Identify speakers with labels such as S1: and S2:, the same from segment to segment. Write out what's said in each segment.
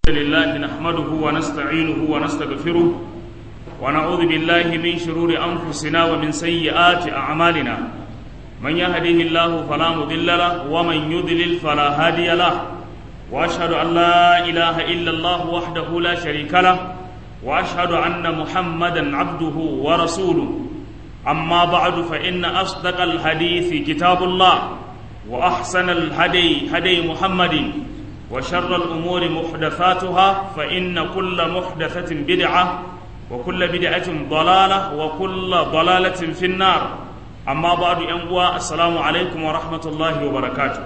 S1: لله نحمده ونستعينه ونستغفره ونعوذ بالله من شرور أنفسنا ومن سيئات أعمالنا من يهده الله فلا مضل له ومن يضلل فلا هادي له وأشهد أن لا إله إلا الله وحده لا شريك له وأشهد أن محمدا عبده ورسوله أما بعد فإن أصدق الحديث كتاب الله وأحسن الهدي هدي محمد وشر الأمور محدثاتها فإن كل محدثة بدعة وكل بدعة ضلالة وكل ضلالة في النار أما بعد أنواع السلام عليكم ورحمة الله وبركاته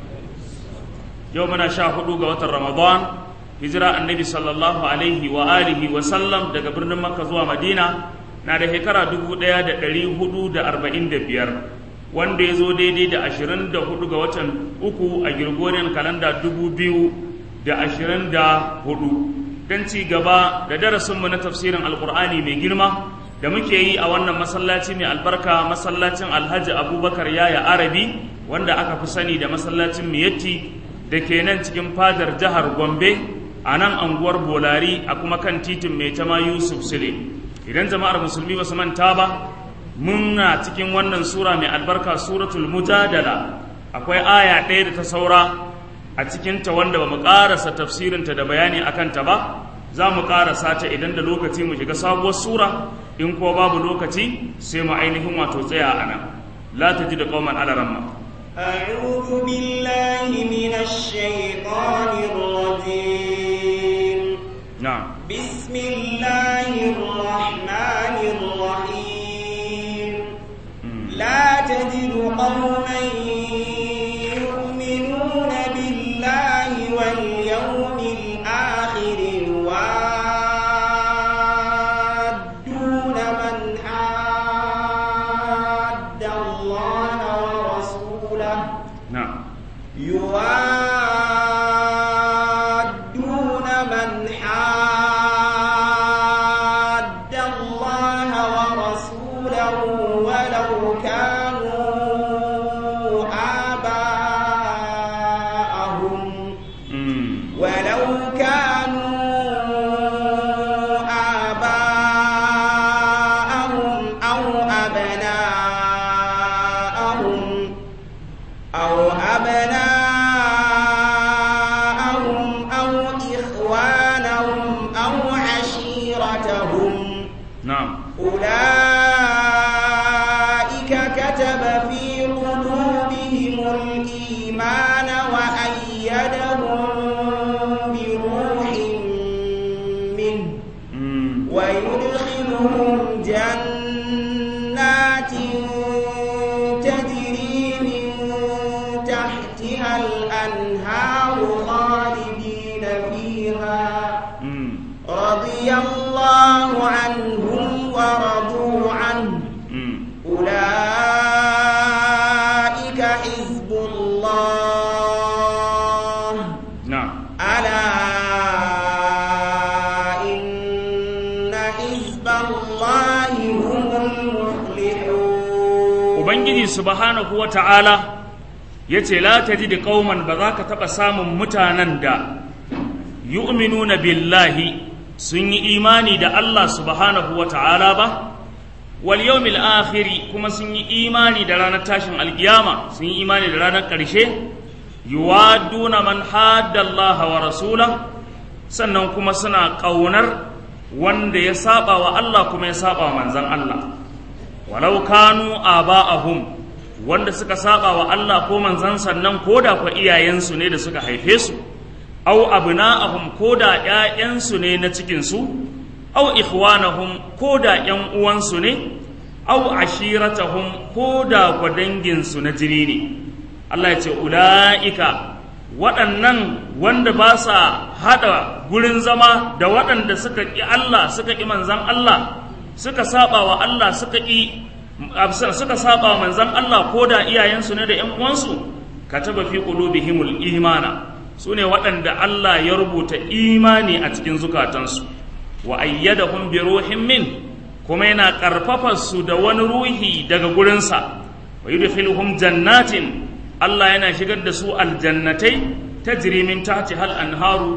S1: يومنا شاهدوا قوة رمضان هجرة النبي صلى الله عليه وآله وسلم دقى برن مكة زوا مدينة نادى هكرا دقو ديا دا دلي هدو دا أربعين دا بيار wanda ya zo daidai da ashirin da hudu ga watan uku a Gregorian kalanda dubu biyu da ashirin da hudu don ci gaba da darasinmu na tafsirin alkur'ani mai girma da muke yi a wannan masallaci mai albarka masallacin alhaji abubakar yaya arabi wanda aka fi sani da masallacin miyatti da ke nan cikin fadar jihar gombe a nan anguwar bolari a kuma kan titin mai tama yusuf sule idan jama'ar musulmi ba su manta ba muna cikin wannan sura mai albarka suratul mujadala akwai aya ɗaya da ta saura a cikinta wanda ba mu ƙarasa tafsirinta da bayani a kanta ba za mu ƙarasa ta idan da lokaci mu shiga sabuwar sura in ko babu lokaci sai mu ainihin wato tsaya a nan la ta ji da ƙauman alaramma
S2: أعوذ بالله من الشيطان الرجيم
S1: نعم
S2: بسم الله الرحمن الرحيم لا تجد قوما يؤمنون بالله واليوم الآخر يوادون من حاد الله ورسوله
S1: نعم
S2: يوادون من حاد الله ورسوله ولو كانوا آباءهم
S1: Mm.
S2: ولو كانوا آباءهم أو أبناءهم أو أبناءهم أو إخوانهم أو عشيرتهم
S1: نعم
S2: أولئك كتب في قلوبهم الإيمان وأيدهم بروح منه
S1: Mm.
S2: ويدخلهم جنات تجري من تحتها الأنهار خالدين فيها
S1: Mm.
S2: رضي الله عنهم ورضوا عنه
S1: Mm.
S2: أولئك حزب الله
S1: نعم
S2: ألا إن حزب الله هم المفلحون
S1: Ubangiji subhanahu wa ta'ala ya ce, La ta ji da ƙauman ba za ka taɓa samun mutanen da yu'minuna billahi sun yi imani da Allah subhanahu wa ta'ala ba, wal yawmil akhiri kuma sun yi imani da ranar tashin alkiyama sun yi imani da ranar ƙarshe, yuwaduna man haddallaha wa rasula sannan kuma suna ƙaunar wanda ya saba wa Allah kuma ya saba wa manzan Allah. walau kanu aba'ahum wanda suka saba wa Allah ko manzon sannan koda kwa iyayensu ne da suka haife su aw abna'ahum koda ƴaƴansu ne na cikin su aw ikhwanahum koda ƴan uwansu ne aw ashiratahum koda kwa dangin su na jini ne Allah ya ce ula'ika waɗannan wanda ba sa haɗa gurin zama da waɗanda suka ƙi Allah suka ƙi manzan Allah suka saba wa Allah suka ƙi suka saba wa manzan Allah ko da iyayensu ne da ƴan uwansu kataba fi qulubihimul imana sune waɗanda Allah ya rubuta imani a cikin zukatansu wa ayyadahum bi ruhin min kuma yana ƙarfafa su da wani ruhi daga gurinsa wa yudkhiluhum jannatin Allah yana shigar da su aljannatai tajri min tahtiha al-anharu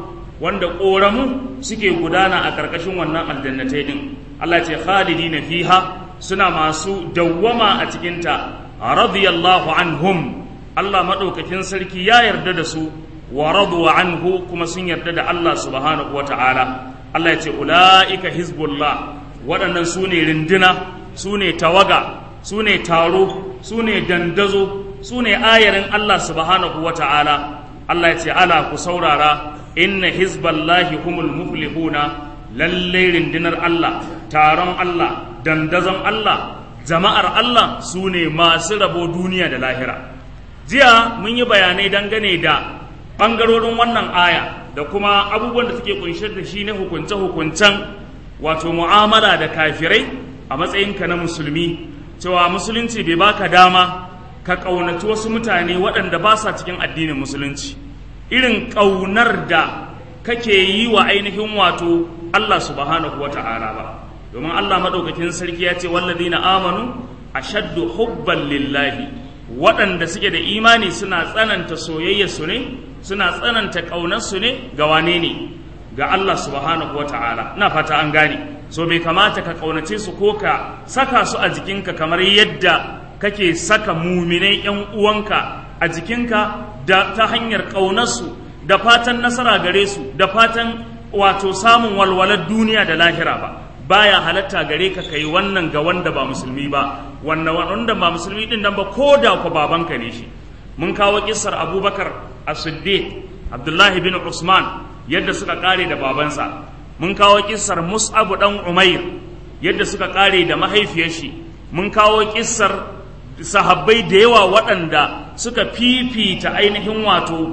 S1: wanda ƙoramu suke gudana a ƙarƙashin wannan aljannatai din Allah ce khalidina fiha suna masu dawwama a cikinta radiyallahu anhum Allah maɗaukakin sarki ya yarda da su wa radu anhu kuma sun yarda da Allah subhanahu wata'ala Allah ya ce ula'ika hizbullah waɗannan su ne rinduna su ne tawaga su ne taro su ne dandazo su ne ayarin Allah subhanahu wata'ala Allah ya ce ala ku saurara inna hizballahi humul muflihuna lallai rindinar Allah taron Allah dandazon Allah jama'ar Allah su ne masu rabo duniya da lahira jiya mun yi bayanai dangane da ɓangarorin wannan aya da kuma abubuwan da suke kunshe da shi na hukunce-hukuncen wato mu'amala da kafirai a matsayinka na musulmi cewa musulunci bai baka dama ka ƙaunaci wasu mutane waɗanda ba sa cikin addinin musulunci irin ƙaunar da kake yi wa ainihin wato Allah subhanahu wa ta'ala ba domin Allah maɗaukakin sarki ya ce wallazina amanu ashaddu hubban lillahi waɗanda suke da imani suna tsananta soyayya su ne suna tsananta ƙaunarsu ne ga wane ne ga Allah subhanahu wa ta'ala na fata an gane so bai kamata ka ƙaunace su ko ka saka su a jikinka kamar yadda kake saka muminai ‘yan uwanka a jikinka da ta hanyar ƙaunarsu da fatan nasara gare su da fatan wato samun walwalar duniya da lahira ba baya halatta gare ka kai wannan ga wanda ba musulmi ba wanda ba musulmi din nan ba ko da ku babanka ne shi mun kawo kissar abubakar as-siddiq abdullahi bin usman yadda suka kare da babansa mun kawo kissar mus'ab dan umair yadda suka kare da mahaifiyar shi mun kawo kissar sahabbai da yawa waɗanda suka fifita ainihin wato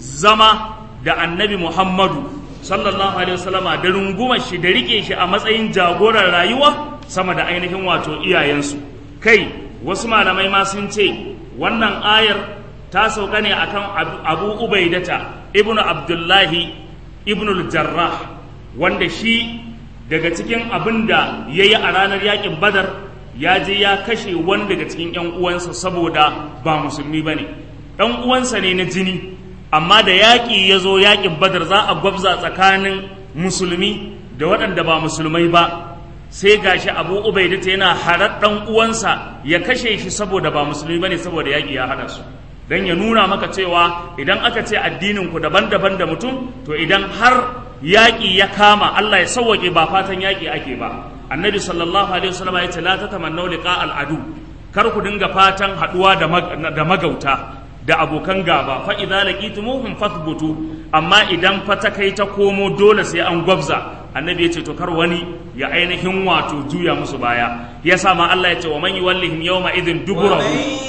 S1: zama da annabi muhammadu sallallahu alaihi wasallama da rungumar shi da rike shi a matsayin jagoran rayuwa sama da ainihin wato iyayensu kai wasu malamai ma sun ce wannan ayar ta sauka ne akan abu ubaidata ibnu abdullahi ibnu jarrah wanda shi daga cikin abin da ya yi a ranar yakin badar ya je ya kashe wani daga cikin 'yan uwansa saboda ba musulmi ba ne ɗan uwansa ne na jini amma da yaƙi ya zo yaƙin badar za a gwabza tsakanin musulmi da waɗanda ba musulmai ba sai gashi abu ubaidata yana harar ɗan uwansa ya kashe shi saboda ba musulmi ba ne saboda yaƙi ya haɗa su don ya nuna maka cewa idan aka ce addinin ku daban-daban da mutum to idan har yaƙi ya kama Allah ya sauwaƙe ba fatan yaƙi ake ba annabi sallallahu alaihi wasallam ya ce la tatamannu liqa al-adu kar ku dinga fatan haɗuwa da magauta da abokan gaba fa idza laqitumuhum fathbutu amma idan fa ta kai ta komo dole sai an gwabza annabi ya ce to kar wani ya ainihin wato juya musu baya ya sa ma Allah ya ce wa man yuwallihim yawma idhin duburahu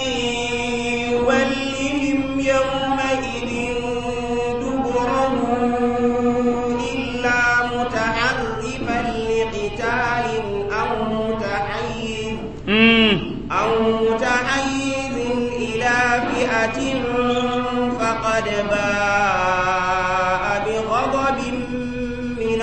S2: يولهم يومئذ دبره إلا متحرفا لقتال أو متحيز أو متحيز إلى فئة فقد باء بغضب من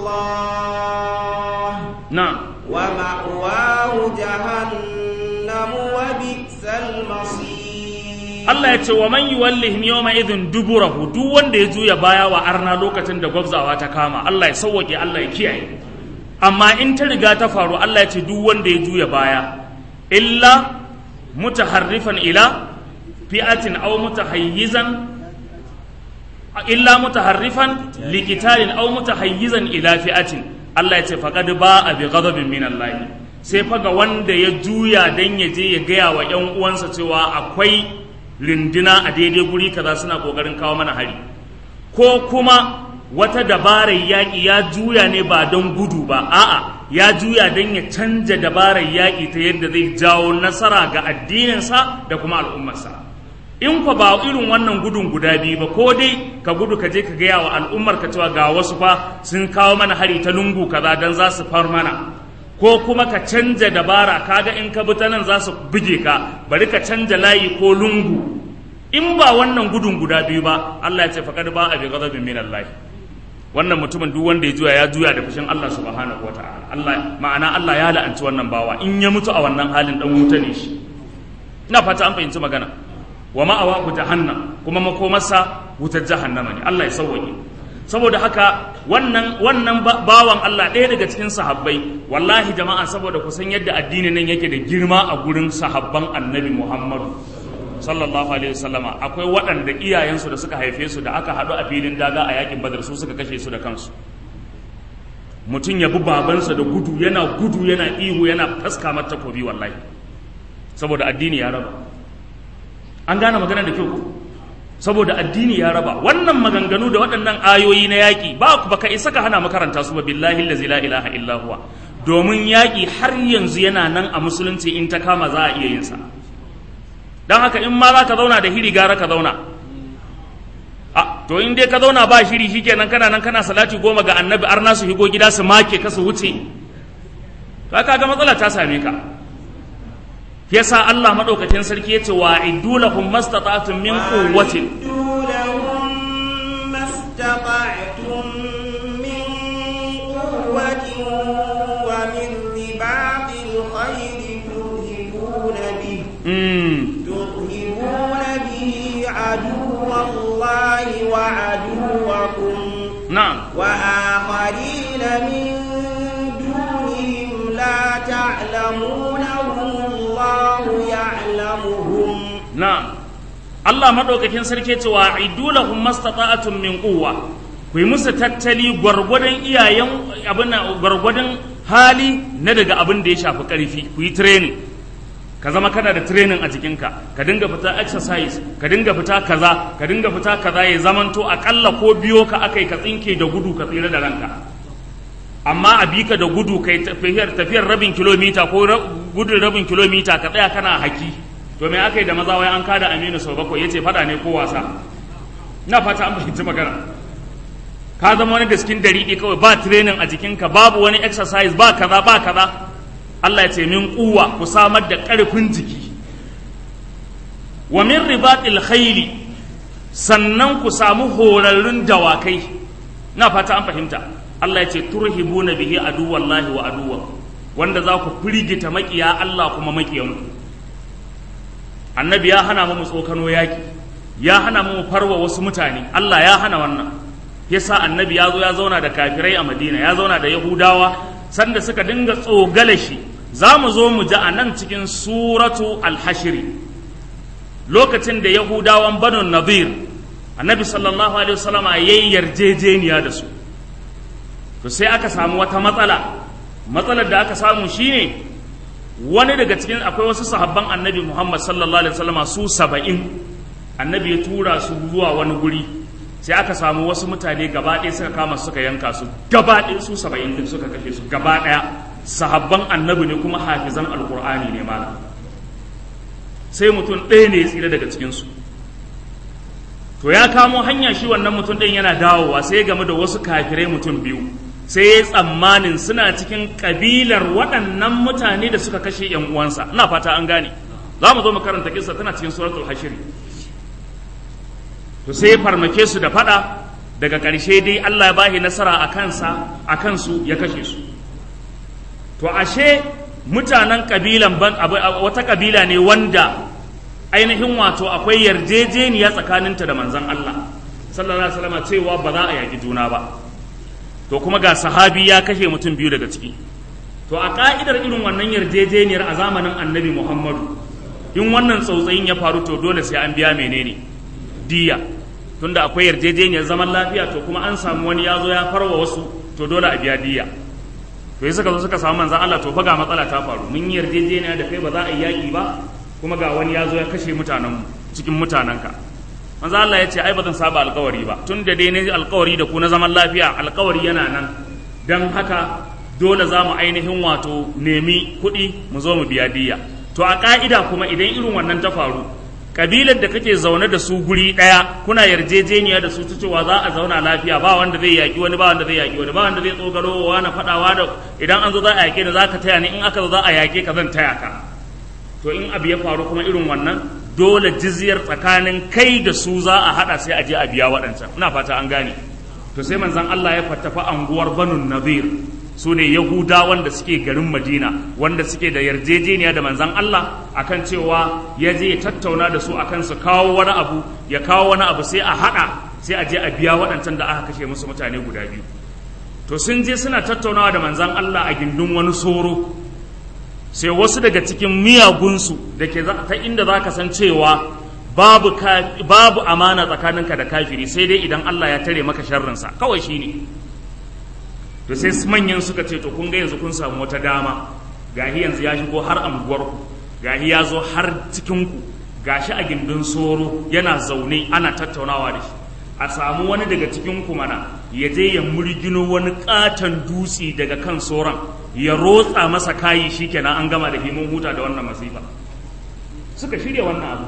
S2: الله
S1: نعم
S2: ومأواه جهنم وبئس المصير
S1: Allah ya ce wa man yuwallihim yawma idhin duburahu duk wanda ya juya baya wa arna lokacin da gwabzawa ta kama Allah ya sauwake Allah ya kiyaye amma in ta riga ta faru Allah ya ce duk wanda ya juya baya illa mutaharrifan ila fi'atin aw mutahayyizan illa mutaharrifan liqitalin aw mutahayyizan ila fi'atin Allah ya ce faqad ba'a bi ghadabin min Allah sai faga wanda ya juya dan ya je ya gaya wa ƴan uwansa cewa akwai rindina a daidai guri kaza suna kokarin kawo mana hari ko kuma wata dabarar yaƙi ya juya ne ba don gudu ba a'a ya juya don ya canja dabarar yaƙi ta yadda zai jawo nasara ga addininsa da kuma al'ummarsa in fa ba irin wannan gudun guda biyu ba ko dai ka gudu ka je ka gaya wa al'ummar ka cewa ga wasu fa sun kawo mana hari ta lungu kaza don za su far mana ko kuma ka canja dabara kaga in ka bi ta nan za su buge ka bari ka canja layi ko lungu in ba wannan gudun guda biyu ba Allah ya ce faqad ba a bi ghadabin min Allah wannan mutumin duk wanda ya juya ya juya da fushin Allah subhanahu wataala Allah ma'ana Allah ya la'anci wannan bawa in ya mutu a wannan halin dan wuta ne shi ina fata an fahimci magana wa ma'awahu jahannam kuma makomarsa wutar jahannama ne Allah ya sauwaye saboda haka wannan wannan bawan Allah ɗaya daga cikin sahabbai wallahi jama'a saboda ku san yadda addinin nan yake da girma a gurin sahabban annabi Muhammadu sallallahu alaihi wasallama akwai waɗanda iyayensu da suka haife su da aka haɗu a filin daga a yakin badar su suka kashe su da kansu mutum ya bi babansa da gudu yana gudu yana ihu yana faska mata takobi wallahi saboda addini ya raba an gane magana da kyau saboda addini ya raba wannan maganganu da waɗannan ayoyi na yaƙi ba baka isa ka hana makaranta su ba billahi allazi la ilaha illa huwa domin yaƙi har yanzu yana nan a musulunci in ta kama za a iya yin sa dan haka in ma za ka zauna da hiri gara ka zauna a to in dai ka zauna ba shiri shikenan kana nan kana salati goma ga annabi arna su higo gida su make ka su wuce to ka ga matsala ta same ka yasa Allah madaukakin sarki yace wa iddu lahum mastata'tum min quwwatin
S2: mastata'tum min quwwatin wa min ribatil khayri turhibuna bihi turhibuna bihi aduwallahi wa aduwakum
S1: na'am
S2: wa akharina min dunihim la ta'lamunahum Allahu ya'lamuhum
S1: na'am Allah madaukakin sarki ce wa idulahum mastata'atun min quwwa ku yi musu tattali gwargwadon iyayen abin gwargwadon hali na daga abin da ya shafi karfi ku yi training ka zama kana da training a jikinka ka dinga fita exercise ka dinga fita kaza ka dinga fita kaza ya zamanto akalla ko biyo ka akai ka tsinke da gudu ka tsira da ranka amma a bi ka da gudu kai tafiyar tafiyar rabin kilomita ko gudun rabin kilomita ka tsaya kana haki to me aka yi da maza wai an kada aminu sau bakwai ya ce fada ne ko wasa na fata an fahimci magana ka zama wani gaskin dariɗi kawai ba training a jikinka babu wani exercise ba kaza ba kaza Allah ya ce min kuwa ku samar da ƙarfin jiki wa min ribatil khayli sannan ku samu horarrun dawakai na fata an fahimta Allah ya ce turhibuna bihi aduwallahi wa aduwa wanda za ku firgita makiya Allah kuma makiyanku annabi ya hana mu tsokano yaki ya hana mu farwa wasu mutane Allah ya hana wannan yasa annabi ya zo ya zauna da kafirai a Madina ya zauna da Yahudawa sanda suka dinga tsogale shi za mu zo mu ji a nan cikin suratu al-hashri lokacin da Yahudawan Banu Nadir annabi sallallahu alaihi wasallama yayi yarjejeniya da su to sai aka samu wata matsala matsalar da aka samu shine wani daga cikin akwai wasu sahabban annabi Muhammad sallallahu alaihi wasallama su saba'in annabi ya tura su zuwa wani guri sai aka samu wasu mutane gaba ɗaya suka kama suka yanka su gaba ɗaya su saba'in din suka kashe su gaba ɗaya sahabban annabi ne kuma hafizan alkur'ani ne malam sai mutum ɗaya ne ya tsira daga cikinsu to ya kamo hanya shi wannan mutum ɗin yana dawowa sai ya game da wasu kafirai mutum biyu sai ya tsammanin suna cikin kabilar waɗannan mutane da suka kashe ‘yan uwansa ina fata an gane za mu zo mu karanta kisa tana cikin suratul hashiri to sai ya farmake su da faɗa daga ƙarshe dai Allah ya bahi nasara a kansa a kansu ya kashe su to ashe mutanen kabilan ban wata kabila ne wanda ainihin wato akwai yarjejeniya tsakaninta da manzon Allah sallallahu alaihi wasallam cewa ba za a yaki juna ba to kuma ga sahabi ya kashe mutum biyu daga ciki to a ka'idar irin wannan yarjejeniyar a zamanin annabi muhammadu in wannan tsautsayin ya faru to dole sai an biya menene diya tunda akwai yarjejeniyar zaman lafiya to kuma an samu wani ya zo ya farwa wasu to dole a biya diya to suka zo suka samu manzan Allah to fa ga matsala ta faru mun yi yarjejeniya da kai ba za a yi yaƙi ba kuma ga wani ya zo ya kashe mutanenmu cikin mutanenka manzo Allah ya ce ai ba zan saba alkawari ba tun da dai ne alkawari da ku na zaman lafiya alkawari yana nan don haka dole za mu ainihin wato nemi kuɗi mu zo mu biya diya to a ka'ida kuma idan irin wannan ta faru kabilar da kake zaune da su guri ɗaya kuna yarjejeniya da su ta cewa za a zauna lafiya ba wanda zai yaƙi wani ba wanda zai yaƙi wani ba wanda zai tsogaro wa na faɗawa da idan an zo za a yaƙe ni za ka taya ni in aka zo za a yaƙe ka zan taya ka to in abu ya faru kuma irin wannan dole jizyar tsakanin kai da su za a hada sai a je a biya waɗancan ina fata an gane to sai manzon Allah ya fattafa anguwar Banu Nadir su ne Yahuda wanda suke garin Madina wanda suke da yarjejeniya da manzon Allah akan cewa ya je ya tattauna da su akan su kawo wani abu ya kawo wani abu sai a hada sai a je a biya waɗancan da aka kashe musu mutane guda biyu to sun je suna tattaunawa da manzan Allah a gindin wani soro sai wasu daga cikin miyagunsu da ke ta inda za ka san cewa babu, babu amana tsakaninka da kafiri sai dai idan Allah ya tare maka sharrinsa kawai shi ne to sai manyan suka ce to kun ga yanzu kun samu wata dama gahi yanzu ya shigo har anguwarku gahi ya zo har cikinku gashi a gindin soro yana zaune ana tattaunawa da shi a samu wani daga cikin mana ya je ya murgino wani katon dutse daga kan soron ya rotsa masa kayi shikenan an gama da himin huta da wannan masifa suka shirya wannan abu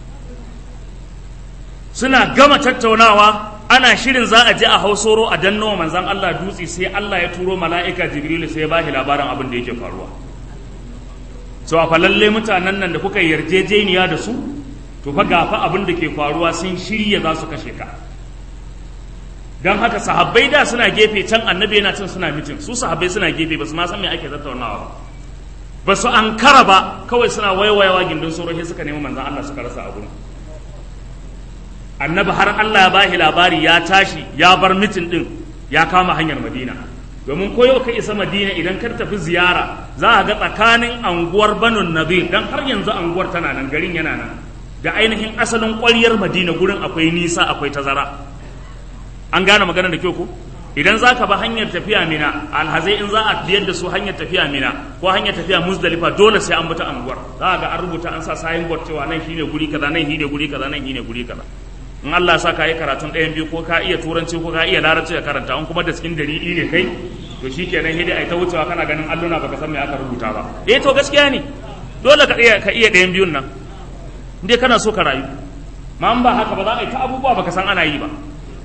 S1: suna gama tattaunawa ana shirin za a je a hau soro a danno manzan Allah dutse sai Allah ya turo mala'ika Jibrilu sai ya bashi labarin abin da yake faruwa so a falalle mutanen nan da kuka yarjejeniya da su to fa gafa abin da ke faruwa sun shirya za su kashe ka don haka sahabbai da suna gefe can annabi yana cin suna mitin su sahabbai suna gefe ba su ma san me ake tattaunawa ba ba su an kara ba kawai suna waiwayawa gindin soro sai suka nemi manzan Allah suka rasa abu annabi har Allah ya bashi labari ya tashi ya bar mitin din ya kama hanyar Madina domin ko yau ka isa Madina idan ka tafi ziyara za a ga tsakanin anguwar Banu Nadir dan har yanzu anguwar tana nan garin yana nan da ainihin asalin ƙwaryar Madina gurin akwai nisa akwai tazara an gane magana da kyau ko idan za ka ba hanyar tafiya mina alhazai in za a biyar da su hanyar tafiya mina ko hanyar tafiya muzdalifa dole sai an bata anguwar za a ga an rubuta an sa sayin board cewa nan shine guri kaza nan shine guri kaza nan shine guri kaza in Allah sa ka yi karatun ɗayan biyu ko ka iya turanci ko ka iya larabci ka karanta in kuma da cikin dalili ne kai to shikenan hidi ai ta wucewa kana ganin alluna baka san me aka rubuta ba eh to gaskiya ne dole ka iya ka iya ɗayan biyun nan indai kana so ka rayu ma ba haka ba za a yi ta abubuwa baka san ana yi ba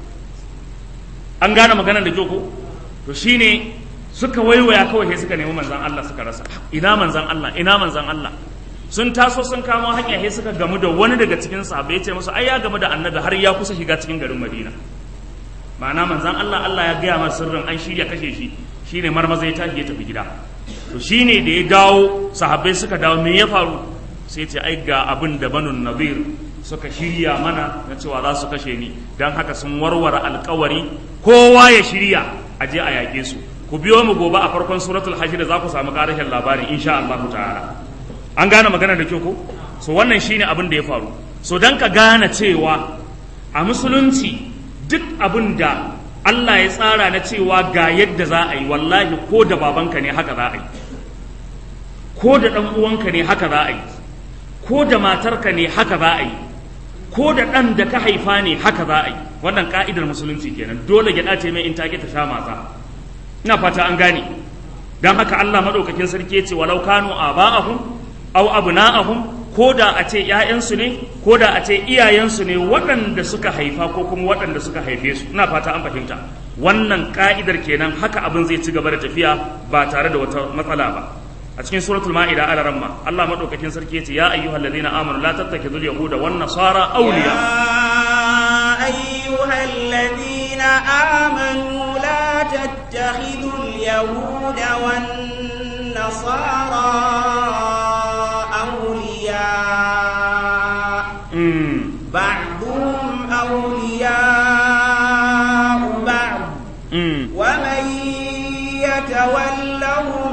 S1: an gane maganar da ko to shine suka waiwaya kawai sai suka nemi manzan Allah suka rasa ina manzan Allah ina manzan Allah sun taso sun kamo hanya sai suka gamu da wani daga cikin sahabbai ya ce musu ai ya gamu da annabi har ya kusa shiga cikin garin Madina ma'ana manzan Allah Allah ya gaya masa sirrin an shirya kashe shi shine marmaza ya tashi ya tafi gida to shine da ya dawo sahabbai suka dawo me ya faru sai ce ai ga abin da banu nadir suka shirya mana na cewa za su kashe ni don haka sun warware alkawari kowa ya shirya a je a yaƙe su ku biyo mu gobe a farkon suratul hajj da za ku samu ƙarashin labarin insha Allah ta'ala an gane magana da kyau ko so wannan shine abin da ya faru so dan ka gane cewa a musulunci duk abin da Allah ya tsara na cewa ga yadda za a yi wallahi ko da babanka ne haka za a yi ko da ɗan uwanka ne haka za a yi ko da matarka ne haka za a yi ko da ɗan da ka haifa ne haka za a yi wannan ka'idar musulunci kenan dole gyaɗa ce mai in take ta sha matsa ina fata an gane don haka Allah maɗaukakin sarki ya ce walau kanu aba'ahum aw abna'ahum ko da a ce ‘ya'yansu ne ko da a ce iyayensu ne waɗanda suka haifa ko kuma waɗanda suka haife su ina fata an fahimta wannan ka'idar kenan haka abin zai ci gaba da tafiya ba tare da wata matsala ba a cikin suratul ma'ida ala ramma Allah madaukakin sarki yace ya ayyuhal ladina amanu la tattakhidul yahuda wan nasara awliya
S2: يا أيها الذين آمنوا لا تتخذوا اليهود والنصارى أولياء
S1: mm.
S2: بعضهم أولياء بعض
S1: mm.
S2: ومن يتولهم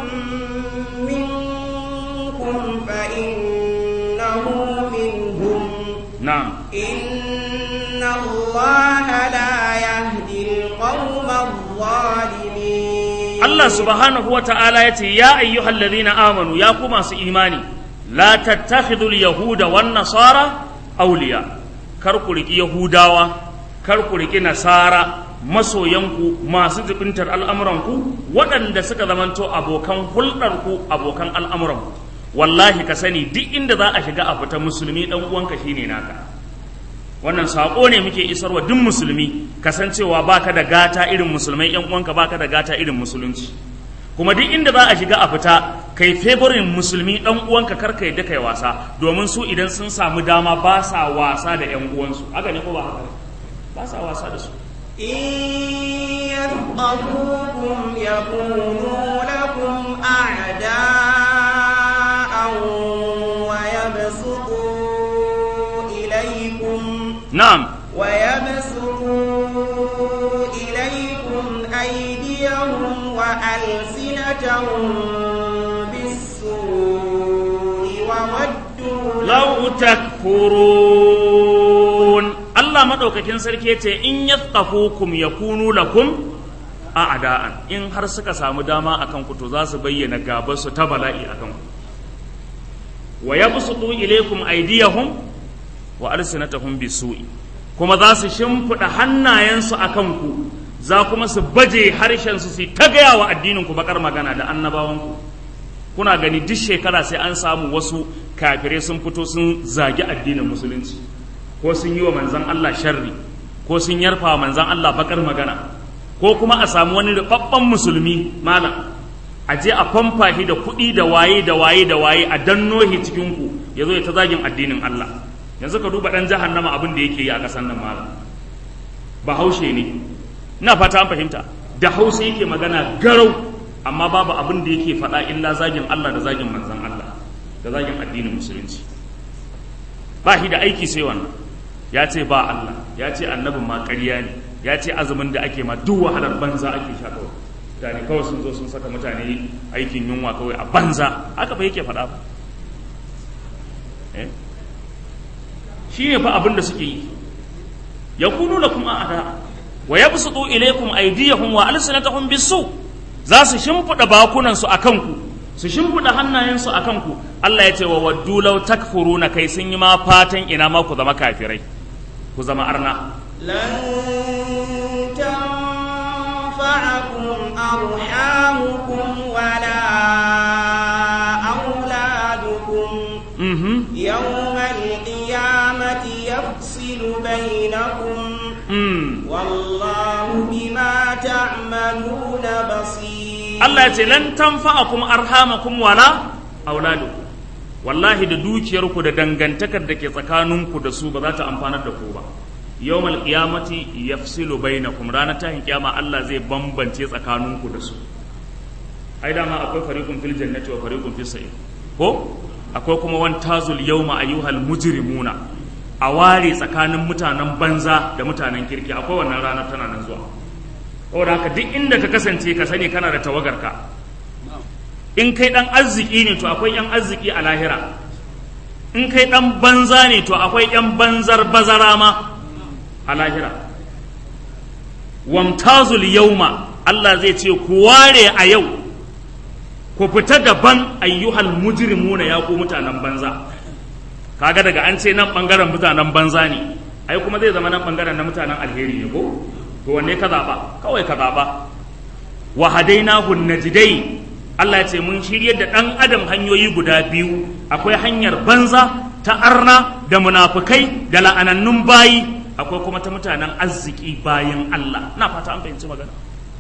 S2: منكم فإنه منهم
S1: na'am
S2: إن الله لا يهدي القوم الظالمين
S1: Allah subhanahu wa ta'ala ya ce, Ya ayyuhal ladhina amanu ya ku masu imani, la tattakhidul yahuda wan nasara auliya, kar ku riƙi Yahudawa, kar ku riƙi Nasara, masoyanku masu jibintar al'amuranku, waɗanda suka zamanto abokan hulɗarku, abokan al'amuranku. Wallahi ka sani duk inda za a shiga a fita musulmi ɗan uwanka shine naka. wannan saƙo ne muke isarwa duk musulmi kasancewa baka da gata irin musulmai yan uwanka baka da gata irin musulunci kuma duk inda za a shiga a fita kai favorin musulmi dan uwanka karka yadda kai wasa domin su idan sun samu dama ba sa wasa da yan uwansu haka ne ko ba haka ba sa wasa da su
S2: إن يثقفوكم يكونوا لكم أعداء ويبسطوا إليكم
S1: na'am
S2: ويبسطوا إليكم أيديهم وألسنتهم بالسوء وودوا
S1: law takfurun Allah madaukakin sarki yace in yathqafukum yakunu lakum a'da'an in har suka samu dama akan ku to za su bayyana gabar su ta bala'i akan ku wa yabsutu ilaykum aydiyahum wa alsinatahum bisu'i kuma za su shimfida hannayensu akan ku za kuma su baje harshen su su ta gaya wa addinin ku bakar magana da annabawan ku kuna gani duk shekara sai an samu wasu kafirai sun fito sun zagi addinin musulunci ko sun yi wa manzan Allah sharri ko sun yarfa wa manzan Allah bakar magana ko kuma a samu wani rubabban musulmi malam a je a famfa shi da kuɗi da waye da waye da waye a danno shi cikin ku ya zo ya ta zagin addinin Allah yanzu ka duba dan jahannama abin da yake yi a ƙasar nan malam bahaushe ne ina fata an fahimta da hausa yake magana garau amma babu abin da yake faɗa illa zagin Allah da zagin manzan Allah da zagin addinin musulunci ba shi da aiki sai wannan ya ce ba Allah ya ce annabin ma ƙarya ne ya ce azumin da ake ma duk wahalar banza ake sha kawai mutane kawai sun zo sun saka mutane aikin yunwa kawai a banza haka fa yake faɗa ba shi ne fa abin da suke yi ya kunu da kuma ada wa yabsutu ilaykum aydiyahum wa alsinatahum bisu za su shimfiɗa bakunansu a kanku su shimfiɗa hannayensu a kanku Allah ya ce wa waddu law takfuruna kai sun yi ma fatan ina ma ku zama kafirai ku zama arna
S2: لن تنفعكم أرحامكم ولا أولادكم
S1: mhm
S2: يوم القيامة يفصل بينكم
S1: mm.
S2: والله بما تعملون بصير
S1: Allah ya ce lan tanfa'akum arhamakum wala auladukum wallahi da dukiyarku da dangantakar da ke tsakaninku da su ba za ta amfanar da ku ba yawmal qiyamati yafsilu bainakum ranar tahin kiyama Allah zai bambance tsakaninku da su ai dama akwai fariqun fil jannati wa fariqun fis sa'ir ko akwai kuma wan tazul yawma ayyuhal mujrimuna a ware tsakanin mutanen banza da mutanen kirki akwai wannan ranar tana nan zuwa saboda haka duk inda ka kasance ka sani kana da tawagarka in kai dan arziki ne to akwai yan arziki a lahira in kai dan banza ne to akwai yan banzar bazara ma a lahira wamtazul yauma Allah zai ce ku ware a yau ku fita daban ayyuhal mujrimuna ya ku mutanen banza kaga daga an ce nan bangaren mutanen banza ne ai kuma zai zama nan bangaren na mutanen alheri ne ko to wanne ka zaba kawai ka zaba wa hadainahu najdai Allah ya ce mun shirye da dan adam hanyoyi guda biyu akwai hanyar banza ta arna da munafukai da la'anannun bayi akwai kuma ta mutanen arziki bayan Allah na fata an fahimci magana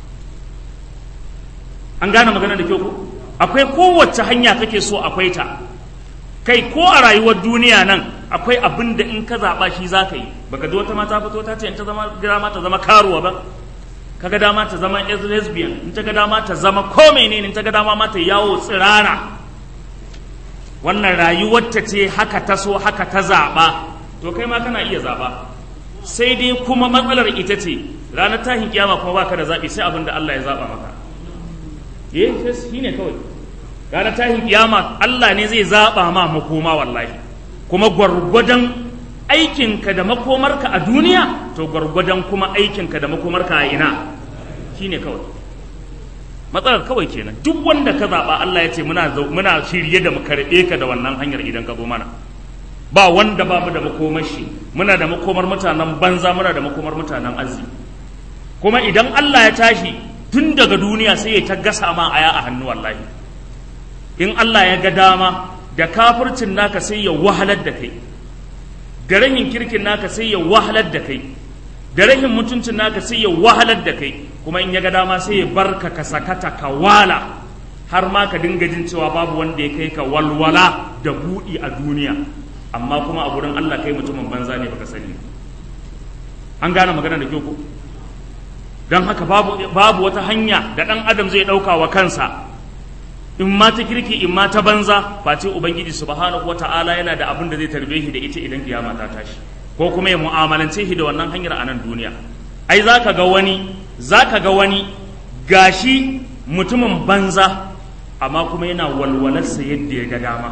S1: an gane magana da kyau ko akwai kowace hanya kake so akwai ta kai ko a rayuwar duniya nan akwai abin da in ka zaɓa shi za ka yi baka ji wata mata fito ta ce in ta zama dama ta zama karuwa ba kaga dama ta zama lesbian in ta ga dama ta zama ko menene in ta ga dama ma ta yawo tsirara wannan rayuwar ta ce haka ta so haka ta zaɓa to kai ma kana iya zaɓa sai dai kuma matsalar ita ce ranar tahin kiyama kuma baka da zaɓi sai abin da Allah ya zaɓa maka eh shi ne kawai ranar tahin kiyama Allah ne zai zaɓa ma makoma wallahi kuma gwargwadon aikinka da makomarka a duniya to gwargwadon kuma aikinka da makomarka a ina shine kawai matsalar kawai kenan duk wanda ka zaɓa Allah ya ce muna muna shirye da mu karɓe ka da wannan hanyar idan ka zo mana ba wanda ba mu da makomar shi muna da makomar mutanen banza muna da makomar mutanen arziki kuma idan Allah ya tashi tun daga duniya sai ya ta gasa ma aya a hannu wallahi in Allah ya ga dama da kafircin naka sai ya wahalar da kai da rahin kirkin naka sai ya wahalar da kai da rahin mutuncin naka sai ya wahalar da kai kuma in ya ga dama sai ya barka ka sakata ka wala har ma ka dinga jin cewa babu wanda ya kai ka walwala da buɗi a duniya amma kuma a gurin Allah kai mutumin banza ne baka sani an gane magana da kyau ko don haka babu, babu wata hanya da ɗan adam zai ɗauka wa kansa in ma ta kirki in ma ta banza face ubangiji subhanahu wata'ala yana da abin da zai tarbe shi da ita idan kiyama ta tashi ko kuma ya mu'amalance shi da wannan hanyar a nan duniya ai za ka ga wani za ka ga wani gashi mutumin banza amma kuma yana walwalarsa yadda ya ga dama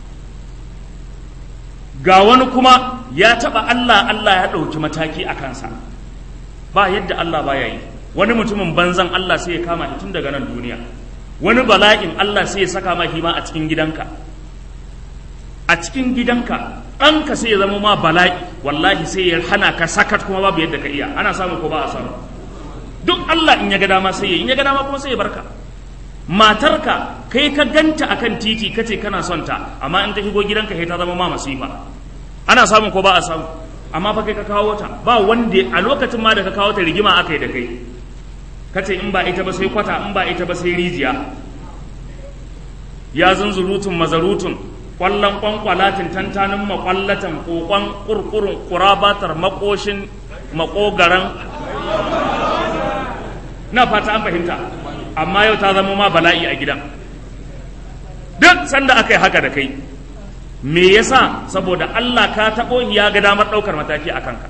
S1: ga wani kuma ya taɓa Allah Allah ya ɗauki mataki a kansa ba yadda Allah ba ya yi wani mutumin banzan Allah sai ya kama shi tun daga nan duniya wani bala'in Allah sai ya saka ma ma a cikin gidanka a cikin gidanka ɗanka sai ya zama ma bala'i wallahi sai ya hana ka sakat kuma babu yadda ka iya ana samu ko ba a samu duk Allah in ya ga dama sai ya in ya ga dama kuma sai ya barka matarka kai ka ganta akan titi kace kana son ta amma in ta shigo gidanka sai ta zama ma masifa ana samu ko ba a samu amma fa kai ka kawo ta ba wanda a lokacin ma da ka kawo ta rigima akai da kai kace in ba ita ba sai kwata in ba ita ba sai rijiya ya zunzurutun mazarutun kwallon kwankwalatin tantanin makwallatan kokon kurkurun kurabatar makoshin makogaran na fata an fahimta amma yau ta zama ma bala'i a gidan duk sanda aka yi haka da kai me yasa saboda Allah ka taɓo ya ga damar ɗaukar mataki a kanka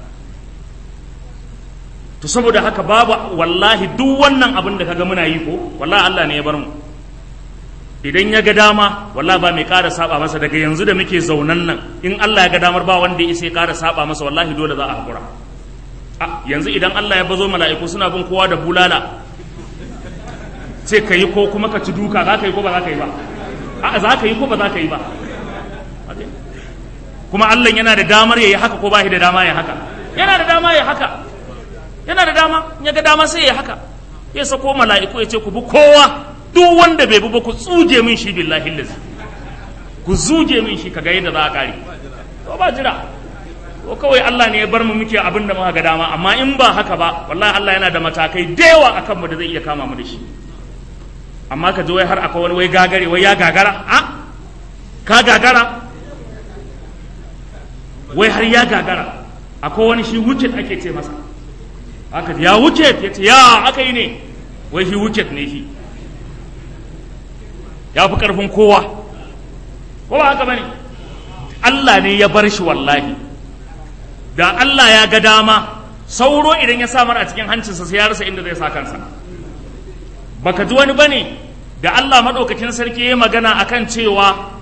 S1: to saboda haka babu wallahi duk wannan abin da kaga muna yi ko wallahi Allah ne ya bar mu idan ya ga dama wallahi ba mai ƙara saba masa daga yanzu da muke zaunan nan in Allah ya ga damar ba wanda ya isa ya ƙara saba masa wallahi dole za a hakura a yanzu idan Allah ya bazo mala'iku suna bin kowa da bulala sai ka yi ko kuma ka ci duka za ka yi ko ba za ka yi ba a za ka yi ko ba za ka yi ba kuma Allah yana da damar ya yi haka ko ba shi da dama ya haka yana da dama ya haka yana da dama ya ga dama sai ya haka ya sako mala'iku ya ce ku bi kowa duk wanda bai bi ba ku tsuje min shi billahi lazi ku zuje min shi kaga yadda za a kare to ba jira ko kawai Allah ne ya bar mu muke abin da muka ga dama amma in ba haka ba wallahi Allah yana da matakai da yawa akan mu da zai iya kama mu da shi amma ka ji wai har akwai wani wai gagare wai ya gagara a ka gagara wai har ya gagara akwai wani shi wucet ake ce masa aka ya wucet ya ce ya aka yi ne wai shi wucet ne shi ya fi ƙarfin kowa ko ba haka ba ne Allah ne ya bar shi wallahi da Allah ya ga dama sauro idan ya samar a cikin hancinsa sai ya rasa inda zai sa kansa baka ji wani bane da Allah maɗaukakin sarki ya magana akan cewa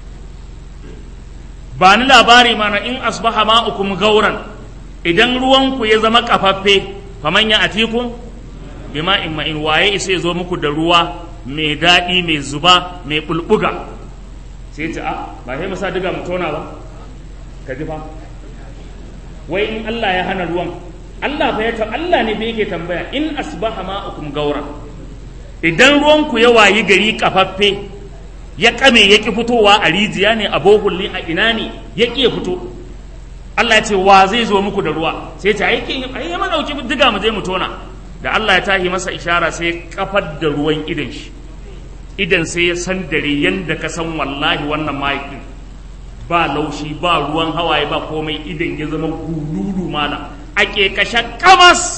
S1: ba ni labari mana in asbaha ma'ukum gauran idan ruwanku ya zama kafaffe faman ya atikum bima in ma'in waye isa ya zo muku da ruwa mai daɗi mai zuba mai bulbuga sai ce a ba sai masa diga mu tona ba ka ji fa wai in Allah ya hana ruwan Allah fa ya ta Allah ne fa yake tambaya in asbaha ma'ukum gauran idan ruwanku ya wayi gari kafaffe ya kame ya ki fitowa a rijiya ne a bohulli a ina ne ya ki ya fito Allah ya ce wa zai zo muku da ruwa sai ta ai kin ai ya madauki diga mu je mu tona da Allah ya tahi masa ishara sai ya kafar da ruwan idan shi idan sai ya san dare yanda ka san wallahi wannan mahaifin ba laushi ba ruwan hawaye ba komai idan ya zama gululu mana a kashe kamas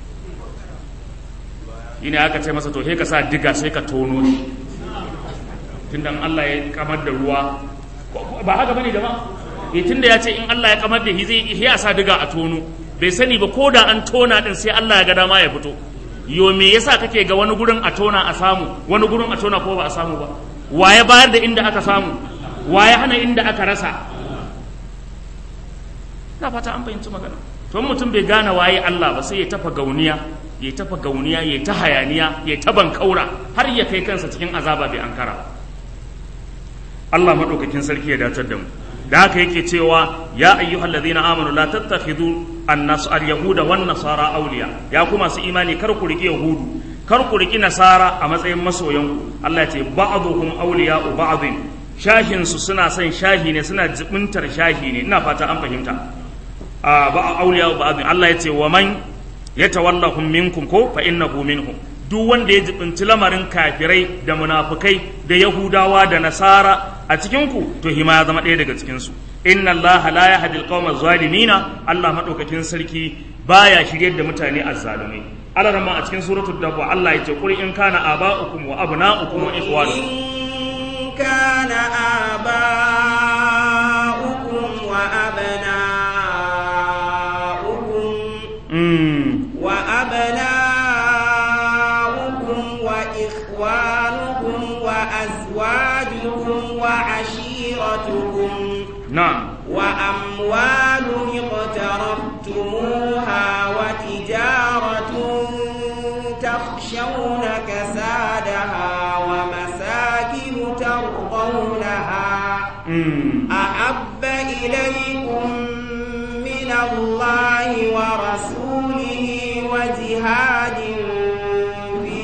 S1: shine aka ce masa to sai ka sa diga sai ka tono shi tunda Allah ya kamar da ruwa ba haka bane jama'a eh tunda ya ce in Allah ya kamar da shi zai ya sa diga a tono bai sani ba ko da an tona din sai Allah ya ga dama ya fito yo me yasa kake ga wani gurin a tona a samu wani gurin a tona ko ba a samu ba waye bayar da inda aka samu waye hana inda aka rasa na fata an fahimci magana to mutum bai gane waye Allah ba sai ya tafa gauniya ya tafa gauniya ya ta hayaniya ya ta bankaura har ya kai kansa cikin azaba bai ankara Allah madaukakin sarki ya dacar da mu da haka yake cewa ya ayyuhal ladina amanu la tattakhidhu an-nas al-yahuda wan nasara awliya ya kuma su imani kar ku riki yahudu kar ku riki nasara a matsayin masoyan Allah ya ce ba'dhum awliya'u ba'dhin shahin su suna son shahi ne suna jibintar shahi ne ina fata an fahimta a ba awliya'u ba'dhin Allah ya ce wa man yatawallahum minkum ko fa innahu minhum duk wanda ya jibinci lamarin kafirai da munafukai da yahudawa da nasara a cikinku to hima ya zama ɗaya daga cikinsu inna allaha la yahdi alqawma zalimina allah madaukakin sarki baya shiryar da mutane azzalumai Allah rama a cikin suratul dabba Allah ya ce qul in kana aba'ukum wa abna'ukum wa ikhwanukum
S2: in kana aba'ukum wa abna'ukum
S1: mm
S2: wa abna'ukum وعشيرتكم
S1: na'am
S2: وأموال اقترفتموها وتجارة تخشون كسادها ومساكن ترضونها
S1: mm.
S2: أحب إليكم من الله ورسوله وجهاد في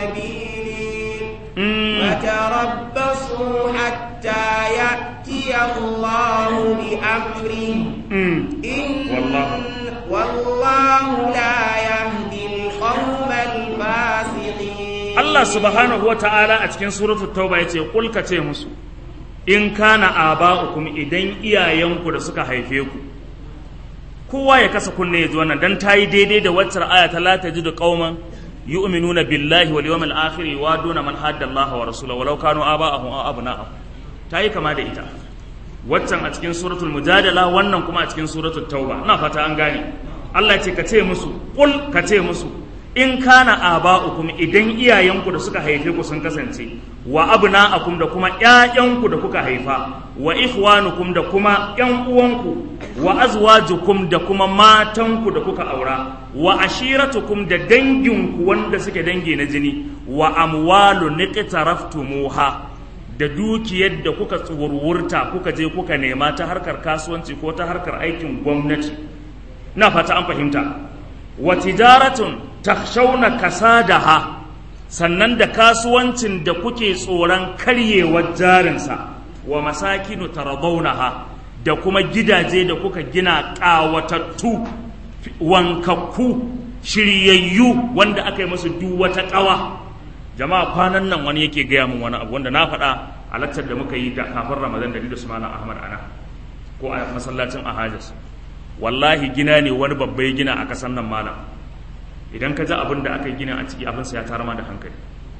S2: سبيله
S1: Mm.
S2: فتربصوا حتى يأتي الله بأمره
S1: Mm.
S2: إن
S1: والله.
S2: والله لا يهدي القوم الفاسقين
S1: Allah subhanahu wa ta'ala a cikin suratul tauba ya ce kulka ce musu in kana aba'ukum idan iyayenku da suka haife ku kowa ya kasa kunne ya ji wannan dan tayi daidai da waccar aya ta la tajidu qauman yu'minuna billahi wal yawmil akhir wa duna man hadda Allah wa rasulahu walau kanu aba'ahum aw abna'ahum tayi kama da ita waccan a cikin suratul mujadala wannan kuma a cikin suratul tauba ina fata an gane Allah ce ka ce musu kul ka ce musu in kana aba'ukum idan iyayenku da suka haife ku sun kasance wa abna'akum da kuma ƴaƴanku da kuka haifa wa ikhwanukum da kuma ƴan uwanku wa azwajukum da kuma matanku da kuka aura wa ashiratukum da danginku wanda suke dangi na jini wa amwalu niqtaraftumuha da dukiyar da kuka tsurwurta kuka je kuka nema ta harkar kasuwanci ko ta harkar aikin gwamnati na fata an fahimta wa tijaratun takhshawna kasadaha sannan da kasuwancin da kuke tsoron karyewar jarinsa wa masakinu taradawnaha da kuma gidaje da kuka gina ƙawatattu wankakku shiryayyu wanda aka yi musu duk wata ƙawa jama'a kwanan nan wani yake gaya min wani abu wanda na faɗa a lakcar da muka yi da kafin ramadan da ni da su malam ahmad ana ko a masallacin ahajas wallahi gina ne wani babba ya gina a kasan nan malam idan ka ji abin da aka yi gina a ciki abin sa ya tara ma da hankali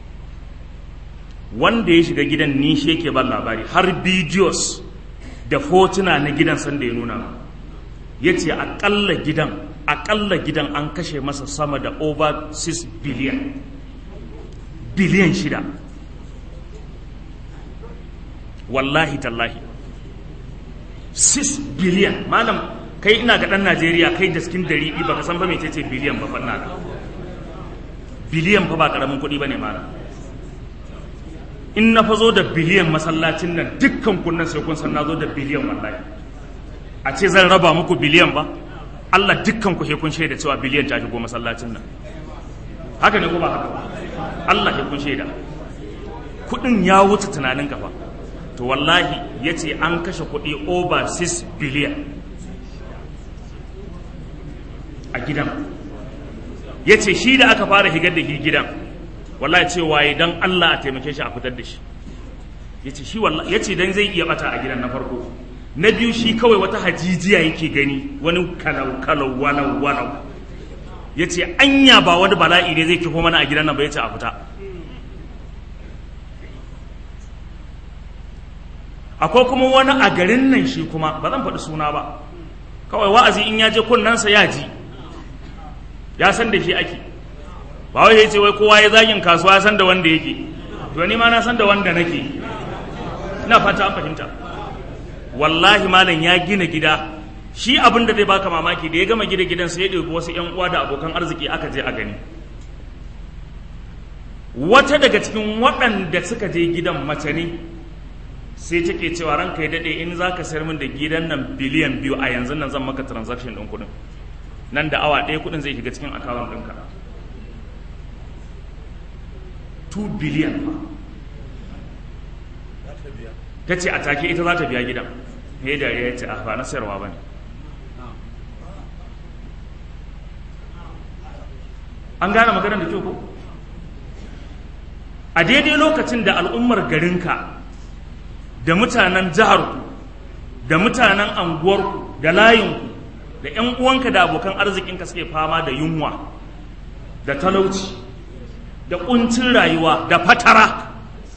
S1: wanda ya shiga gidan ni shi yake ban labari har bidiyos da fotuna na gidan sanda ya nuna ya ce akalla gidan akalla gidan an kashe masa sama da over 6 billion biliyan shida wallahi tallahi 6 biliyan malam kai ina ga dan najeriya kai da skin dari ba ka san ba mecece biliyan ba fanna da biliyan fa ba karamin kuɗi ba ne malam in na fa zo da biliyan masallacin nan dukkan kunnan sai kun san na zo da biliyan wallahi a ce zan raba muku biliyan ba Allah dukkan ku sai kun shaida cewa biliyan ta shigo masallacin nan haka ne ko ba haka ba Allah ya kun shaida kudin ya wuce tunanin kafa to wallahi ya ce an kashe kudi over 6 billion a gidan ya ce shi da aka fara higar da shi gidan wallahi ce waye don Allah a taimake shi a fitar da shi ya ce shi wallahi ya ce don zai iya bata a gidan na farko na biyu shi kawai wata hajijiya yake gani wani kalau kalau walau walau ya ce anya ba wani bala'i ne zai kifo mana a gidan nan ba ya ce a fita akwai kuma wani a garin nan shi kuma ba zan faɗi suna ba kawai wa'azi in ya je kunnansa ya ji ya san da shi ake ba wai ya ce wai kowa ya zagin kasuwa ya san da wanda yake to ni ma na san da wanda nake ina fata an fahimta wallahi malam ya gina gida shi abin da zai baka mamaki da ya gama gida gidan sai ya ɗauki wasu 'yan uwa da abokan arziki aka je a gani wata daga cikin waɗanda suka je gidan mace ne sai take cewa ranka ya daɗe in za ka sayar min da gidan nan biliyan biyu a yanzu nan zan maka transaction ɗin kuɗin nan da awa ɗaya kuɗin zai shiga cikin akawun ɗinka 2 biliyan ta ce a take ita za ta biya gidan ya dariya ya ce a ba na sayarwa ba ne an gane maganar da kyau ko a daidai lokacin da al'ummar garinka da mutanen jiharku da mutanen anguwarku da layinku da 'yan uwanka da abokan arzikinka suke fama da yunwa da talauci da ƙuncin rayuwa da fatara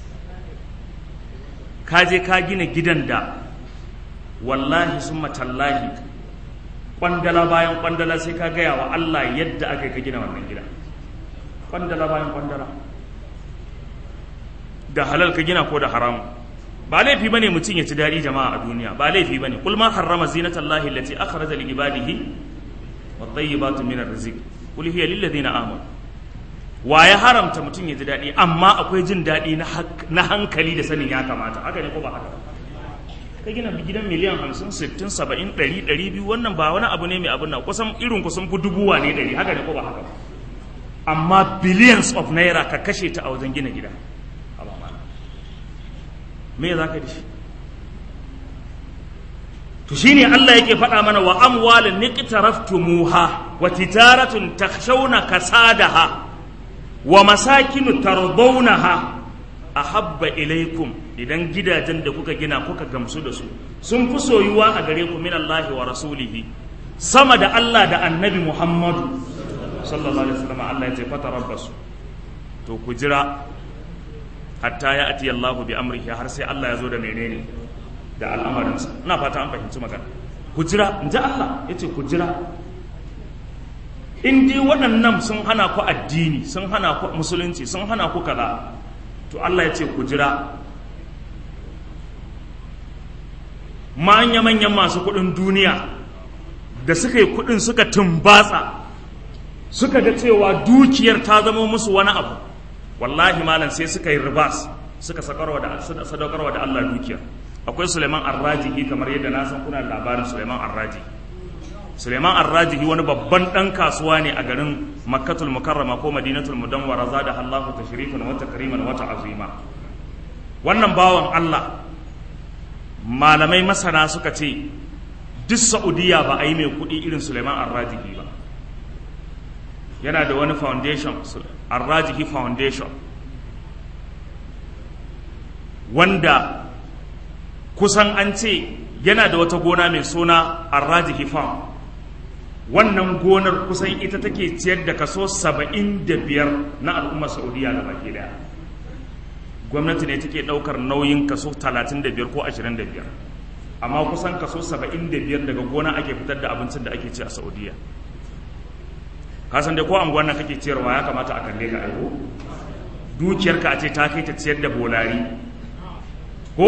S1: ka je ka gina gidan da wallahi sun matallahi kwandala bayan kwandala sai ka gaya wa Allah yadda aka yi ka gina wannan gida kwandala bayan kwandala da halal ka gina ko da haramu ba laifi bane mutum ya ci daɗi jama'a a duniya ba laifi bane kul ma harrama zinatallahi allati akhraja li ibadihi wat tayyibatu min arrizq kul hiya lil ladina amanu wa ya haramta mutum ya ji daɗi amma akwai jin daɗi na hankali da sanin ya kamata haka ne ko ba haka ka gina gidan miliyan hamsin sittin saba'in ɗari ɗari biyu wannan ba wani abu ne mai abin nan kusan irin ku sun fi dubuwa ne ɗari haka ne ko ba haka amma billions of naira ka kashe ta a wajen gina gida me za ka da shi to shine Allah yake faɗa mana wa amwalin niqtaraftumuha wa tijaratun takhshawna kasadaha wa masakinu tardawnaha ahabba ilaikum idan gidajen da kuka gina kuka gamsu da su sun fi soyuwa a gare ku min Allah wa rasulihi sama da Allah da annabi Muhammadu sallallahu alaihi wasallam Allah ya ce fatarabbasu to ku jira hatta ya ati Allah bi amrihi har sai Allah ya zo da menene da al'amarinsa ina fata an fahimci magana ku jira in ji Allah ya ce ku jira in dai waɗannan sun hana ku addini sun hana ku musulunci sun hana ku kaza to Allah ya ce ku jira manya-manyan masu kuɗin duniya da suka yi kuɗin suka tumbatsa suka ga cewa dukiyar ta zama musu wani abu wallahi malam sai suka yi ribas suka sadaukarwa da Allah dukiyar akwai Suleiman Arrajihi kamar yadda na san kuna labarin Suleiman Arrajihi Suleiman Arrajihi wani babban ɗan kasuwa ne a garin Makkatul Mukarrama ko Madinatul Mudawwara zada Allahu tashrifan wa takriman wa ta'zima wannan bawan Allah malamai masana suka ce duk Saudiya ba a yi mai kuɗi irin Suleiman Arrajihi ba yana da wani foundation Arrajihi Foundation wanda kusan an ce yana da wata gona mai suna Arrajihi Farm wannan gonar kusan ita take ciyar da kaso saba'in da biyar na al'ummar saudiya da baki daya gwamnati ne take daukar nauyin kaso talatin da biyar ko ashirin da biyar amma kusan kaso saba'in da biyar daga gona ake fitar da abincin da ake ci a saudiya kasan dai ko anguwan nan kake ciyarwa ya kamata a kalle ka aiko dukiyarka a ce ta kai ta ciyar da bolari ko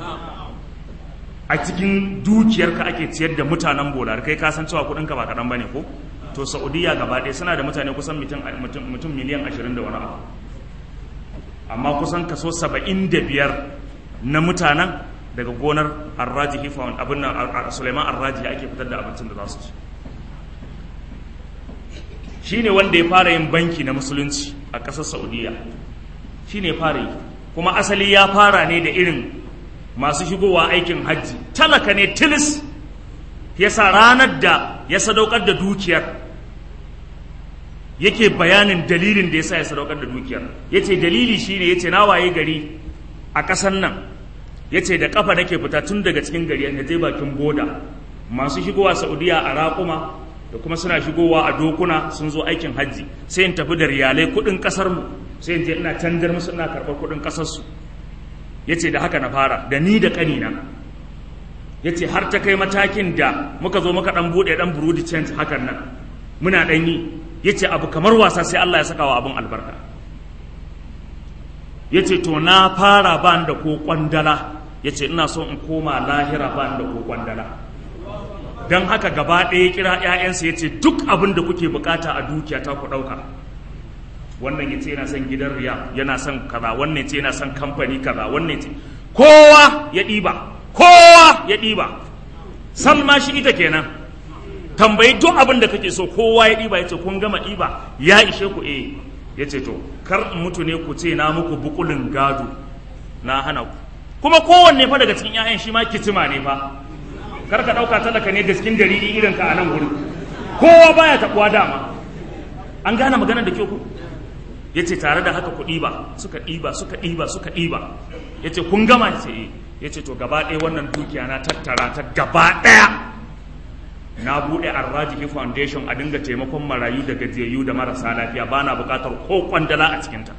S1: a cikin dukiyarka ake ciyar da mutanen bolar kai ka san cewa kudinka ba kaɗan bane ko to saudiya gaba ɗaya suna da mutane kusan mutum miliyan ashirin da wani abu amma kusan kaso saba'in da biyar na mutanen daga gonar arraji hifon abin nan suleiman arraji ake fitar da abincin da za su ci shi ne wanda ya fara yin banki na musulunci a ƙasar saudiya shi ne fara yi kuma asali ya fara ne da irin masu shigowa aikin hajji talaka ne tilis yasa ranar da ya sadaukar da dukiyar yake bayanin dalilin da yasa ya sadaukar da dukiyar yace dalili shine yace na waye gari a ƙasar nan yace da kafa nake fita tun daga cikin gari na je bakin boda masu shigowa Saudiya a raƙuma da kuma suna shigowa a dokuna sun zo aikin hajji sai in tafi da riyalai kuɗin ƙasar mu sai in je ina canjar musu ina karɓar kuɗin ƙasar su ya ce da haka na fara da ni da ƙanina ya ce har ta kai matakin da muka zo muka ɗan buɗe ɗan burudi change hakan nan muna ɗan yi ya ce abu kamar wasa sai Allah ya saka wa abin albarka ya ce to na fara ba da ko kwandala ya ce ina so in koma lahira ba da ko kwandala don haka gaba ɗaya kira 'ya'yansa ya ce duk abin da kuke bukata a dukiya ta ku ɗauka wannan ya ce yana son gidan riya yana son kaza wannan ce yana son kamfani kaza wannan ce kowa ya ɗiba kowa ya ɗiba salma shi ita kenan tambayi duk abin da kake so kowa ya ɗiba ya ce kun gama ɗiba ya ishe ku eh ya ce to kar mutu ne ku ce na muku bukulin gado na hana ku kuma kowanne fa daga cikin 'ya'yan shi ma kitima ne fa kar ka ɗauka talaka ne gaskin dalili irin ka a nan wurin kowa baya taɓuwa dama an gane maganar da ke ku ya ce tare da haka ku ɗiba suka ɗiba suka ɗiba suka ɗiba ya ce kun gama ce ya ce to gaba ɗaya wannan dukiya na tattara ta gaba ɗaya na buɗe arrajihi foundation a dinga taimakon marayu da gajiyayyu da marasa lafiya ba na buƙatar ko kwandala a cikinta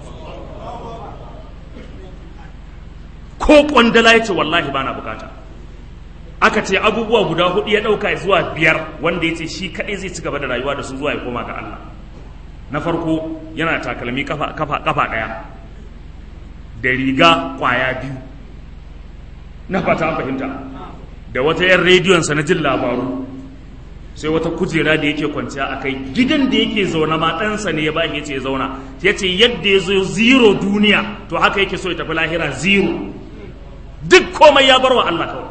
S1: ko kwandala ya ce wallahi ba na buƙata aka ce abubuwa guda hudu ya ɗauka zuwa biyar wanda ya ce shi kaɗai zai ci gaba da rayuwa da su zuwa ya koma ga Allah na farko yana takalmi kafa kafa kafa daya da riga kwaya biyu na fata an fahimta da wata yan rediyonsa na jin labaru sai wata kujera da yake kwanciya a kai gidan da yake zaune ma ɗansa ne ya bashi ya ce ya zauna ya ce yadda ya zo zero duniya to haka yake so ya tafi lahira zero duk komai ya bar wa Allah kawai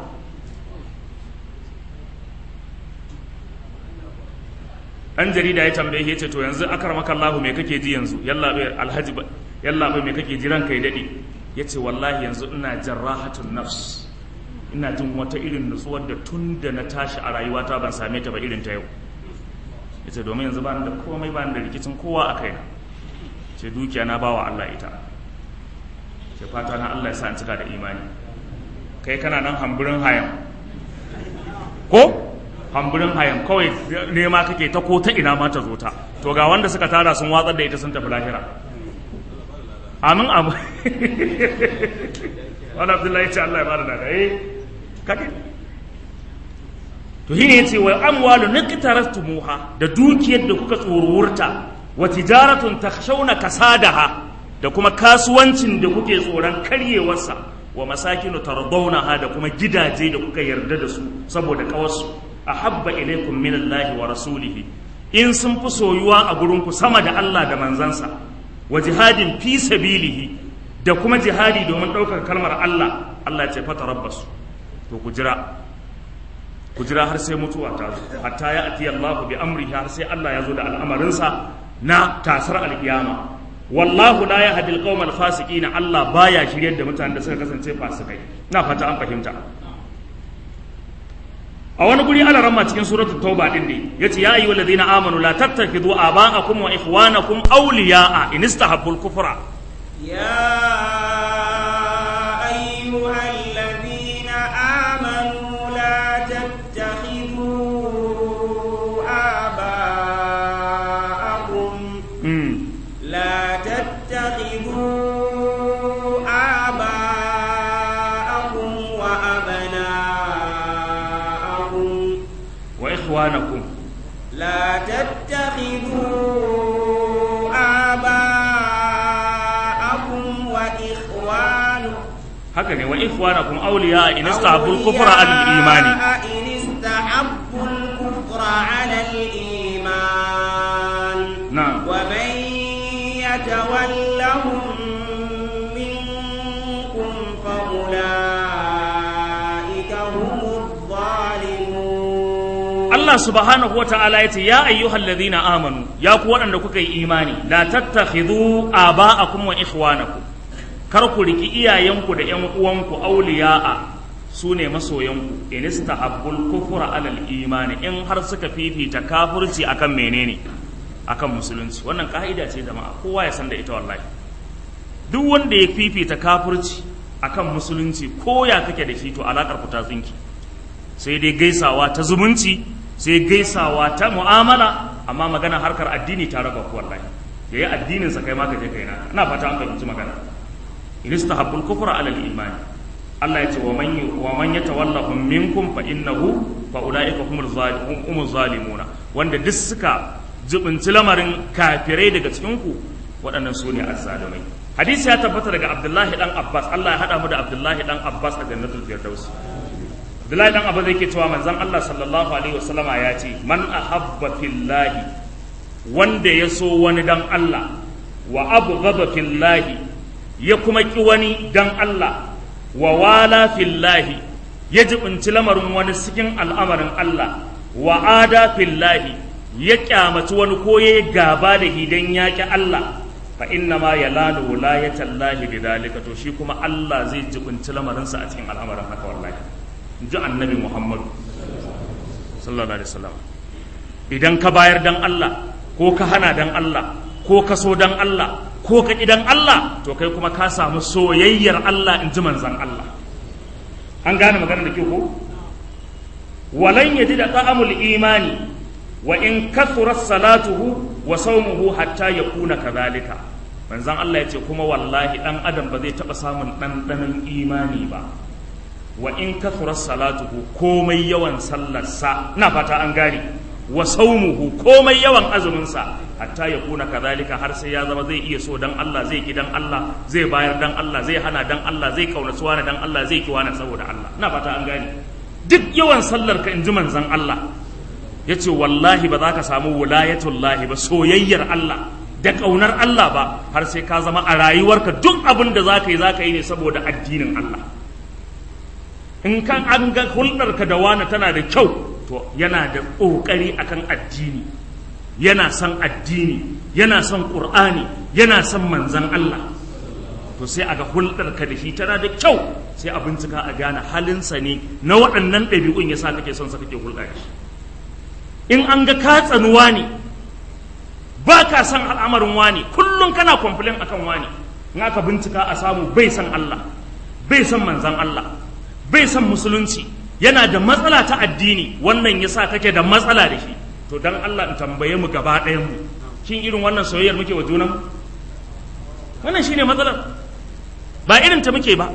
S1: ɗan jarida ya tambaye ya ce to yanzu akar maka Allah me kake ji yanzu yalla bai alhaji ba yalla bai me kake ji ranka ya dade ya ce wallahi yanzu ina jarrahatun nafs ina jin wata irin nutsuwar da tun da na tashi a rayuwata ban same ta ba irin ta yau ya ce domin yanzu ba da komai ba da rikicin kowa a kaina ce dukiya na bawa Allah ita ce fata na Allah ya sa in cika da imani kai kana nan hamburin hayan ko hamburin hayan kawai nema kake ta ko ta ina ma ta zo ta to ga wanda suka tara sun watsar da ita sun tafi lahira amin abu wani abdullahi ce Allah ya bada daga eh kake to shine yace wa amwalu niqtaraftumuha da dukiyar da kuka tsorurta wa tijaratun takhshawna kasadaha da kuma kasuwancin da kuke tsoron karyewarsa wa masakinu tardawnaha da kuma gidaje da kuka yarda da su saboda kawarsu ahabba ilaykum minallahi wa rasulihi in sun fi soyuwa a gurinku sama da Allah da manzansa wa jihadin fi sabilihi da kuma jihadi domin ɗaukar kalmar Allah Allah ce fata rabbasu to ku jira ku jira har sai mutuwa ta zo hatta ya ati Allah bi amrihi har sai Allah ya zo da al'amarinsa na tasar alkiyama wallahu la yahdi alqawma alfasiqina Allah baya shiryar da mutanen da suka kasance fasikai na fata an fahimta a wani guri ala ramma cikin suratul tauba din ne yace ya ayyuhal ladina amanu la tattakhidhu aba'akum wa ikhwanakum awliya'a in istahabbul kufra
S2: يا أيها الذين آمنوا لا تتخذوا آباءكم
S1: mm.
S2: لا تتخذوا آباءكم وأبناءكم
S1: wa ikhwanakum
S2: لا تتخذوا آباءكم وإخوانكم
S1: haka ne wa ikhwanakum awliya'a in istahabbul kufra 'ala al-imani
S2: إن استحبوا الكفر على الإيمان
S1: na'am
S2: ومن يتولهم منكم فأولئك هم الظالمون
S1: Allah subhanahu wa ta'ala ya ce, Ya ayyuhal ladhina amanu, ya ku waɗanda kuka yi imani, la tattakhidhu aba'akum wa ikhwanakum. Kar ku riki iyayenku da ‘yan uwanku auliya'a su ne masoyanku, in istahabbul kufra alal imani in har suka fifita kafirci akan menene akan musulunci. Wannan ka'ida ce jama'a, kowa ya san da ita wallahi. Duk wanda ya fifita kafirci akan musulunci ko ya kake da shi to alakar ku ta tsinki. sai dai gaisawa ta zumunci sai gaisawa ta mu'amala amma magana harkar addini ta raba ku wallahi yayi addinin sa kai ma ka je kai na ina fata an fahimci magana in istahabbul kufra ala al-iman Allah ya ce wa man wa man yatawallahum minkum fa innahu fa ulaika humul zalimun humul zalimuna wanda duk suka jibinci lamarin kafirai daga cikin ku waɗannan su ne azzalumai hadisi ya tabbata daga Abdullahi dan Abbas Allah ya hada mu da Abdullahi dan Abbas a jannatul firdaus Abdullahi dan Abu zai ke cewa manzon Allah sallallahu alaihi wasallama ya ce man ahabba fillahi wanda ya so wani dan Allah wa abghada fillahi ya kuma ki wani dan Allah wa wala fillahi ya jibinci lamarin wani cikin al'amarin Allah wa ada fillahi ya kyamaci wani ko ya gaba da hidan ya ki Allah fa inna ma yalanu wilayatallahi bidhalika to shi kuma Allah zai jibinci lamarinsa a cikin al'amarin haka wallahi ji annabi muhammadu sallallahu alaihi wasallam idan ka bayar dan Allah ko ka hana dan Allah ko ka so dan Allah ko ka ƙi dan Allah to kai kuma ka samu soyayyar Allah in ji manzan Allah an gane magana da ke ko walan yaji da ta'amul imani wa in kathura salatuhu wa sawmuhu hatta yakuna kadhalika manzan Allah ya ce kuma wallahi dan adam ba zai taɓa samun ɗanɗanon imani ba wa in kathura salatuhu komai yawan sallarsa na fata an gane wa saumuhu komai yawan azuminsa hatta ya kuna kazalika har sai ya zama zai iya so dan Allah zai ki dan Allah zai bayar dan Allah zai hana dan Allah zai kaunaci wani dan Allah zai ki wani saboda Allah ina fata an gane duk yawan sallar ka inji manzon Allah yace wallahi ba za ka samu wilayatullahi ba soyayyar Allah da kaunar Allah ba har sai ka zama a rayuwarka duk abin da za ka yi za ka yi ne saboda addinin Allah in kan an ga hulɗarka da wani tana da kyau to yana da ƙoƙari akan addini yana son addini yana son ƙur'ani yana son manzan Allah to sai aga hulɗarka da shi tana da kyau sai a bincika a gane halinsa ne na waɗannan ɗabi'un ya sa kake son sa kake hulɗa da shi in an ga ka tsanuwa ne ba ka son al'amarin wani kullum kana kwamfilin akan wani in aka bincika a samu bai son Allah bai son manzan Allah bai son musulunci yana da matsala ta addini wannan ya sa kake da matsala da shi to dan Allah in tambaye mu gaba ɗayan mu shin irin wannan soyayyar muke wa junanmu wannan shine matsalar ba irin ta muke ba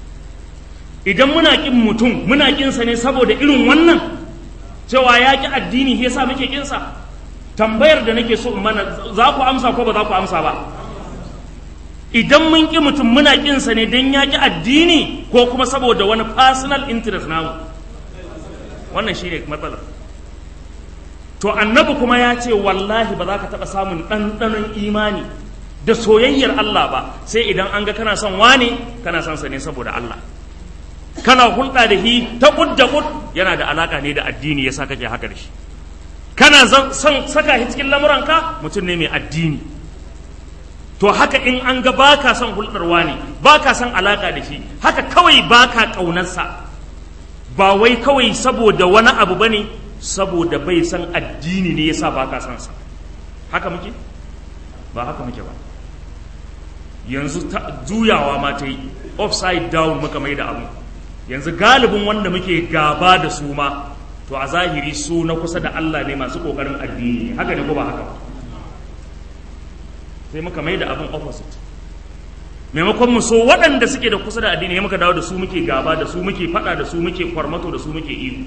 S1: idan muna kin mutum muna kin sa ne saboda irin wannan cewa ya ki addini yasa muke kin sa tambayar da nake so in mana za ku amsa ko ba za ku amsa ba idan mun ƙi mutum muna ƙinsa ne don ya ƙi addini ko kuma saboda wani personal interest namu wannan shi ne matsalar to annabi kuma ya ce wallahi ba za ka taɓa samun ɗanɗanon imani da soyayyar Allah ba sai idan an ga kana son wane kana son sa ne saboda Allah kana hulɗa da shi ta kud da kud yana da alaƙa ne da addini yasa kake haka da shi kana son saka shi cikin lamuranka mutum ne mai addini to haka in an ga baka son hulɗarwa ne baka son alaka da shi haka kawai baka ƙaunarsa ba wai kawai saboda wani abu bane saboda bai san addini ne yasa baka son sa haka muke ba haka muke ba yanzu juyawa ma ta yi upside down muka mai da abu yanzu galibin wanda muke gaba da su ma to a zahiri su na kusa da Allah ne masu kokarin addini haka ne ko ba haka ba sai muka mai da abin opposite maimakon mu so waɗanda suke da kusa da addini muka dawo da su muke gaba da su muke faɗa da su muke kwarmato da su muke ihu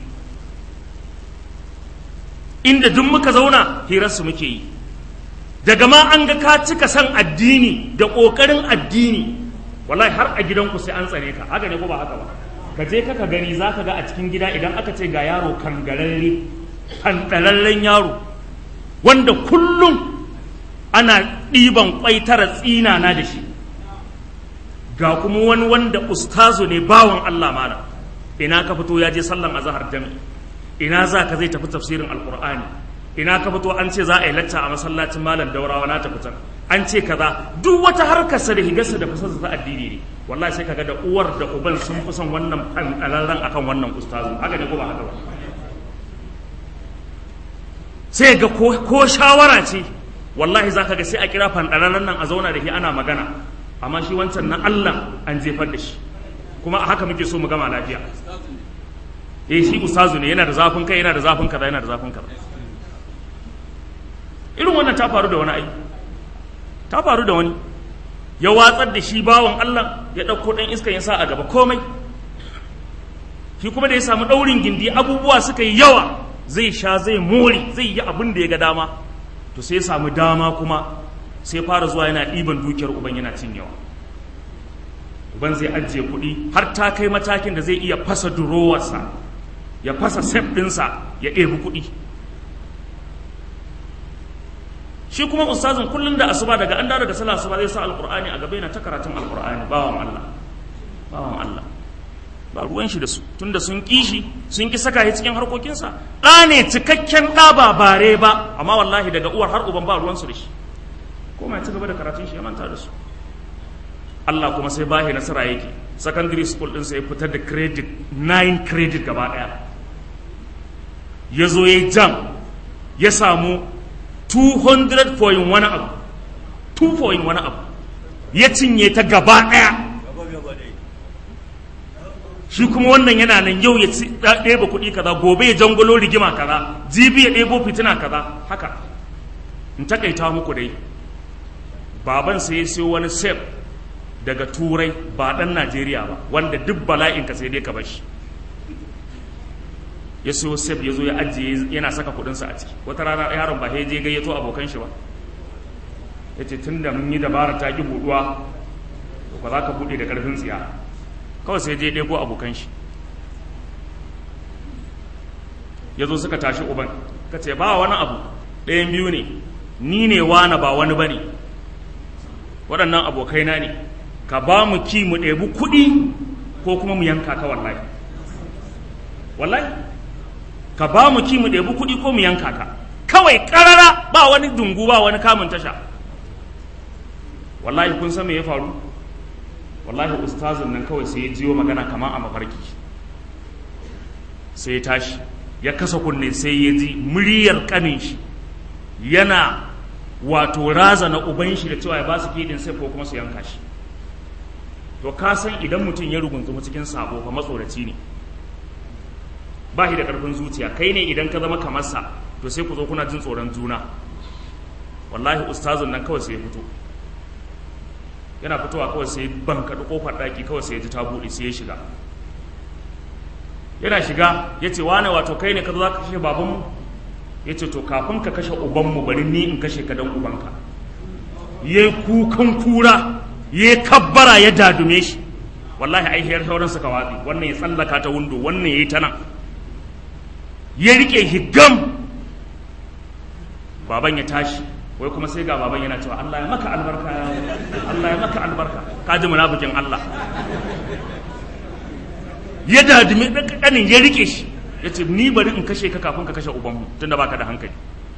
S1: inda duk muka zauna hirarsu muke yi daga ma an ga ka cika san addini da ƙoƙarin addini wallahi har a gidanku sai an tsare ka haka ne ko ba haka ba ka je ka gani za ka ga a cikin gida idan aka ce ga yaro kangararre kantararren yaro wanda kullum ana ɗiban kwai tara tsinana da shi ga kuma wani wanda ustazu ne bawan Allah mana ina ka fito ya je sallan azhar jami'i ina za ka zai tafi tafsirin alqur'ani ina ka fito an ce za a yi lacca a masallacin malam daurawa na tafi can an ce kaza duk wata harkar sa da higarsa da fasarsa ta addini ne wallahi sai kaga da uwar da uban sun fi son wannan fanɗalarren akan wannan ustazu haka ne ko ba haka ba sai ga ko shawara ce wallahi za ka ga sai a kira fanɗararren nan a zauna da shi ana magana amma shi wancan na Allah an jefar da shi kuma a haka muke so mu gama lafiya eh shi ustazu ne yana da zafin kai yana da zafin kaza yana da zafin kaza irin wannan ta faru da wani ai ta faru da wani ya watsar da shi bawan Allah ya ɗauko ɗan iskan ya sa a gaba komai shi kuma da ya samu ɗaurin gindi abubuwa suka yi yawa zai sha zai more zai yi abin da ya ga dama to sai ya samu dama kuma sai fara zuwa yana ɗiban dukiyar uban yana cinyewa uban zai ajiye kuɗi har ta kai matakin da zai iya fasa durowarsa ya fasa sef ɗinsa ya ɗebi kuɗi shi kuma ustazin kullum da asuba daga an dawo daga sallah asuba zai sa alqur'ani a gaba yana ta karatun alqur'ani bawan Allah bawan Allah ba ruwan shi da su tunda sun ki shi sun ki saka shi cikin harkokinsa ɗa ne cikakken ɗa ba bare ba amma wallahi daga uwar har uban ba ruwansu da shi ko mai ci gaba da karatun shi ya manta da su Allah kuma sai bahi nasara yake secondary school ɗinsa ya fitar da credit 9 credit gaba ɗaya ya zo ya jam ya samu 200 point wani abu 2 point wani abu ya cinye ta gaba ɗaya shi kuma wannan yana nan yau ya ɗeba kuɗi kaza gobe ya jangolo rigima kaza jibi ya ɗebo fitina kaza haka in takaita muku dai baban sai ya siyo wani sef daga turai ba ɗan najeriya ba wanda duk bala'in ka sai dai ka bashi ya siyo sef ya zo ya ajiye yana saka kudinsa a ciki wata rana yaron ba ya je gayyato abokan shi ba ya ce tun da mun yi dabara ta ki buduwa to ba za ka bude da karfin tsiya kawai sai je ɗego abokan shi ya zo suka tashi uban ka ce ba wani abu ɗayan biyu ne ni ne wani ba wani ba ne waɗannan abokaina ne ka ba mu ki mu ɗebi kuɗi ko kuma mu yanka ka wallahi wallahi ka ba mu ki mu ɗebi kuɗi ko mu yanka ka kawai ƙarara ba wani dungu ba wani kamun tasha wallahi kun san me ya faru wallahi ustazin nan kawai sai ya jiyo magana kamar a mafarki sai ya tashi ya kasa kunne sai ya ji muryar kanin shi yana wato raza na uban shi da cewa ya ba su kidin sai ko kuma su yanka shi to ka san idan mutum ya rugunzuma cikin sabo fa matsoraci ne ba shi da karfin zuciya kai ne idan ka zama kamar sa to sai ku zo kuna jin tsoron juna wallahi ustazin nan kawai sai ya fito yana fitowa kawai sai ban kaɗi ƙofar ɗaki kawai sai ya ji ta buɗe sai ya shiga yana shiga ya ce wane wato kai ne ka zo za ka kashe babanmu ya ce to kafin ka kashe ubanmu bari ni in kashe ka don ubanka ya yi kukan kura ya yi kabbara ya dadume shi wallahi ai hiyar sauran suka watsi wannan ya tsallaka ta windo wannan ya yi ta nan ya riƙe higam baban ya tashi wai kuma sai ga baban yana cewa Allah ya maka albarka ya Allah ya maka albarka ka ji munafikin Allah ya dadumi dan kanin ya rike shi ya ce ni bari in kashe ka kafin ka kashe ubanmu tunda baka da hankali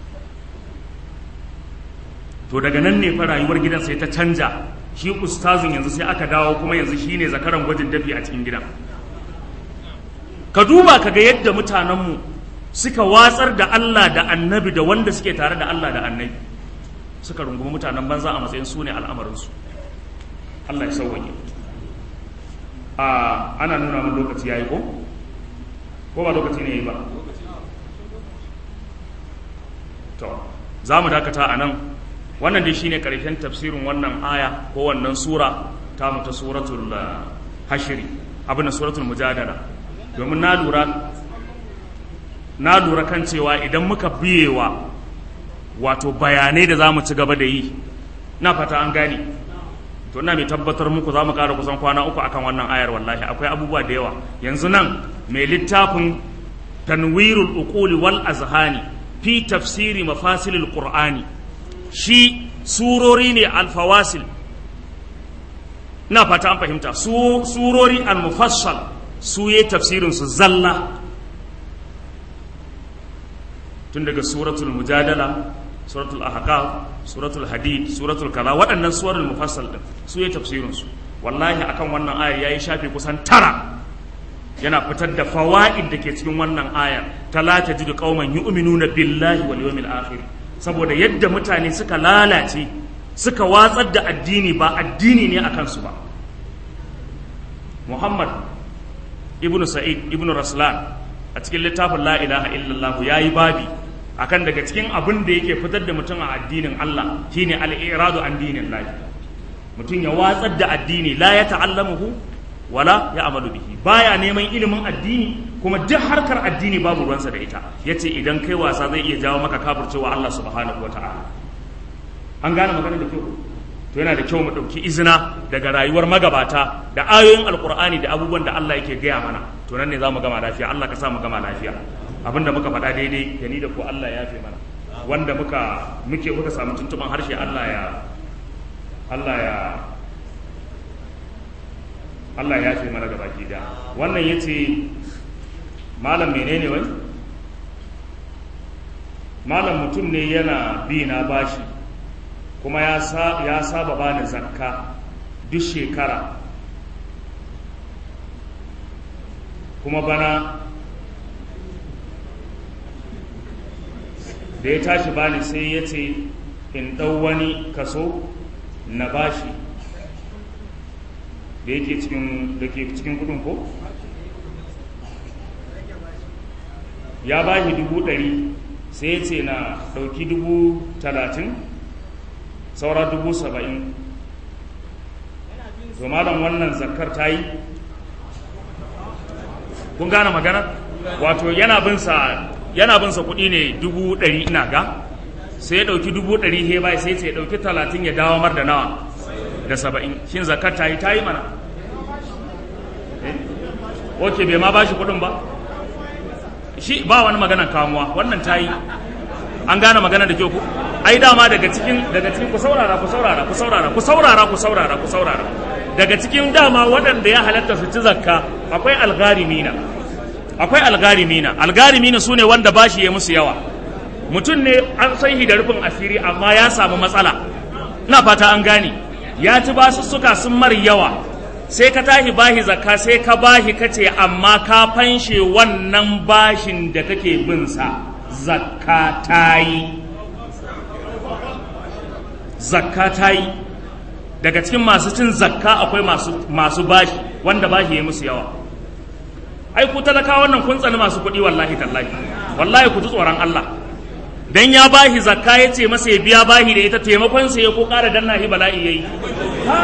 S1: to daga nan ne fa rayuwar gidan sai ta canja shi ustazin yanzu sai aka dawo kuma yanzu shine zakaran gwajin dafi a cikin gidan ka duba ka ga yadda mutanenmu suka watsar da Allah da annabi da wanda suke tare da Allah da annabi suka rungumi mutanen banza a matsayin su ne al'amarinsu Allah ya sauwaƙe a ana nuna mun lokaci ya yi ko? ko ba lokaci ne ya yi ba to za mu dakata a nan wannan dai shine karshen tafsirin wannan aya ko wannan sura ta mu ta suratul hashiri abin da suratul mujadala domin na lura na lura kan cewa idan muka biyewa wato bayanai da za mu ci gaba da yi na fata an gane to ina mai tabbatar muku za mu ƙara kusan kwana uku akan wannan ayar wallahi akwai abubuwa da yawa yanzu nan mai littafin tanwirul uquli wal azhani fi tafsiri mafasilil qur'ani shi surori ne alfawasil na fata an fahimta su surori al-mufassal su yi tafsirin su zalla tun daga suratul mujadala suratul ahqaf suratul hadid suratul kaza waɗannan suwarul mufassal din su yi tafsirin su wallahi akan wannan ayar yayi shafi kusan tara yana fitar da fawaid da ke cikin wannan ayar talata jidu qauman yu'minuna billahi wal yawmil akhir saboda yadda mutane suka lalace suka watsar da addini ba addini ne akan su ba Muhammad ibnu Sa'id ibnu Raslan a cikin littafin la ilaha illallah yayi babi akan daga cikin abin da yake fitar da mutum a addinin Allah shine al-iradu an dinin Allah mutum ya watsar da addini la ya ta'allamuhu wala ya amalu bihi baya neman ilimin addini kuma duk harkar addini babu ruwansa da ita yace idan kai wasa zai iya jawo maka kafircewa Allah subhanahu wata'ala an gane magana da kyau to yana da kyau mu dauki izina daga rayuwar magabata da ayoyin alqur'ani da abubuwan da Allah yake gaya mana to nan ne zamu gama lafiya Allah ka sa mu gama lafiya abinda muka faɗa daidai da ni da ku Allah ya fi mana wanda muka muke muka samu tuntuban harshe Allah ya Allah ya Allah ya fi mana gaba ki da wannan yace malam menene wai malam mutum ne yana bi na bashi kuma ya sa ya saba bani zakka duk shekara kuma bana da ya tashi bani sai ya ce in ɗau wani kaso na bashi da yake cikin da ke cikin kudin ko ya bashi dubu ɗari sai ya ce na ɗauki dubu talatin saura dubu saba'in to malam wannan zakar ta yi kun gane magana wato yana bin sa yana bin sa kuɗi ne dubu ɗari ina ga sai ya ɗauki dubu ɗari he bai sai ya ɗauki talatin ya dawo mar da nawa da saba'in shin zakar ta yi ta yi mana eh? ok bai ma ba shi kuɗin ba shi ba wani maganan kamuwa wannan ta yi an gane magana da kyau ku ai dama daga cikin daga cikin ku saurara ku saurara ku saurara ku saurara ku saurara ku saurara daga cikin dama waɗanda ya halatta su ci zakka akwai algarimina akwai algarimina algarimina su ne wanda bashi ya musu yawa mutum ne an san shi da rufin asiri amma ya samu matsala ina fata an gane ya ci basussuka sun mar yawa sai ka tashi bashi zakka sai ka bashi kace amma ka fanshe wannan bashin da kake bin sa zakka ta yi zakka ta yi daga cikin masu cin zakka akwai masu, masu bashi wanda bashi ya musu yawa ai ku talaka wannan kun tsani masu kuɗi wallahi tallahi wallahi ku ji tsoron Allah dan ya bashi zakka ya ce masa ya biya bashi da ita taimakon sa ya ko ƙara danna shi bala'i yayi ha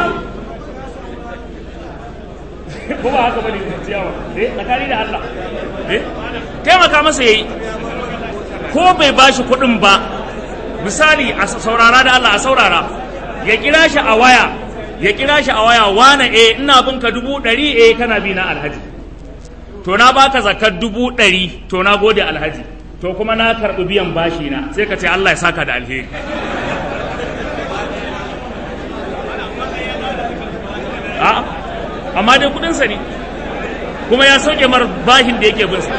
S1: ko ba haka bane ciyawa eh tsakani da Allah eh taimaka masa yayi ko bai bashi kuɗin ba misali a saurara da Allah a saurara ya kira shi a waya ya kira shi a waya wane eh ina bin ka dubu ɗari eh kana bi na alhaji to na baka zakar dubu ɗari to na gode alhaji to kuma na karɓi biyan bashi na sai ka ce Allah ya saka da alheri a amma dai kuɗinsa ne kuma ya sauke mar bashin da yake bin sa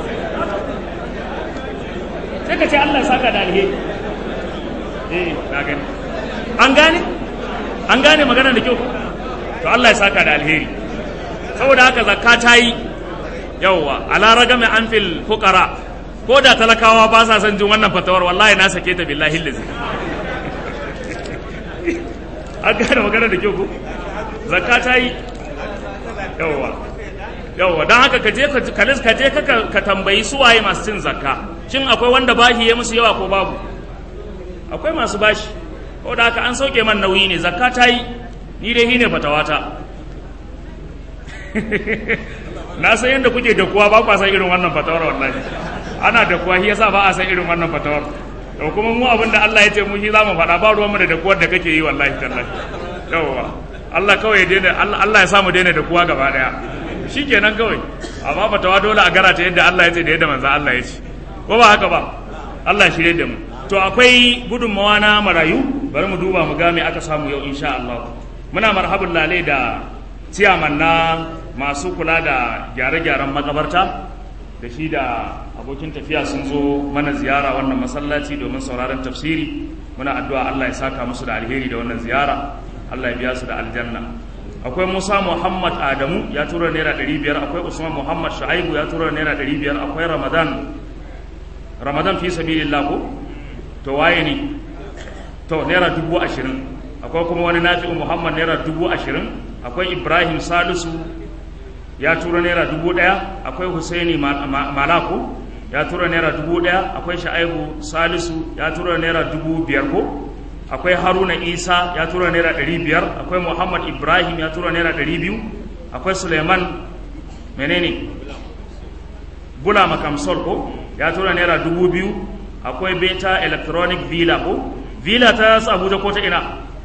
S1: sai ka ce Allah ya saka da alheri eh na gani an gane an gane magana da kyau to Allah ya saka da alheri saboda haka zakka ta yi yawwa ala ragami an fil fuqara ko da talakawa ba sa son jin wannan fatawar wallahi na sake ta billahi lazi an gane magana da kyau ko zakka ta yi yawwa yawwa don haka ka je ka je ka tambayi suwaye masu cin zakka shin akwai wanda bashi ya musu yawa ko babu akwai masu bashi ko da haka an sauke man nauyi ne zakka ta yi ni dai shine fatawata na san yadda kuke da kuwa ba kwa san irin wannan fatawar wallahi ana da kuwa shi yasa ba a san irin wannan fatawar to kuma mu abin da Allah ya ce mu shi za mu faɗa ba ruwanmu da dakuwar da kake yi wallahi tallahi yawwa Allah kawai ya daina Allah ya sa mu daina da kuwa gaba daya shikenan kawai amma fatawa dole a gara ta yadda Allah ya ce da yadda manzo Allah ya ce ko ba haka ba Allah ya shirye da mu to akwai gudunmawa na marayu bari mu duba mu ga me aka samu yau insha Allah muna marhabin lale da ciyaman na masu kula da gyare-gyaren makabarta da shi da abokin tafiya sun zo mana ziyara wannan masallaci domin sauraron tafsiri muna addu'a Allah ya saka musu da alheri da wannan ziyara Allah ya biya su da aljanna akwai Musa Muhammad Adamu ya tura naira ɗari biyar akwai Usman Muhammad Shu'aibu ya tura naira ɗari biyar akwai Ramadan Ramadan fi sabilillah ko to waye ne to naira dubu ashirin akwai kuma wani nafi'u Muhammad naira dubu ashirin akwai Ibrahim Salisu ya tura naira dubu ɗaya akwai Husaini Malako ya tura naira dubu ɗaya akwai Sha'aibu Salisu ya tura naira dubu biyar ko akwai Haruna Isa ya tura naira ɗari biyar akwai Muhammad Ibrahim ya tura naira ɗari biyu akwai Suleiman menene Bula Makamsol ko ya tura naira dubu biyu akwai Beta Electronic Villa ko Villa ta Abuja ko ta ina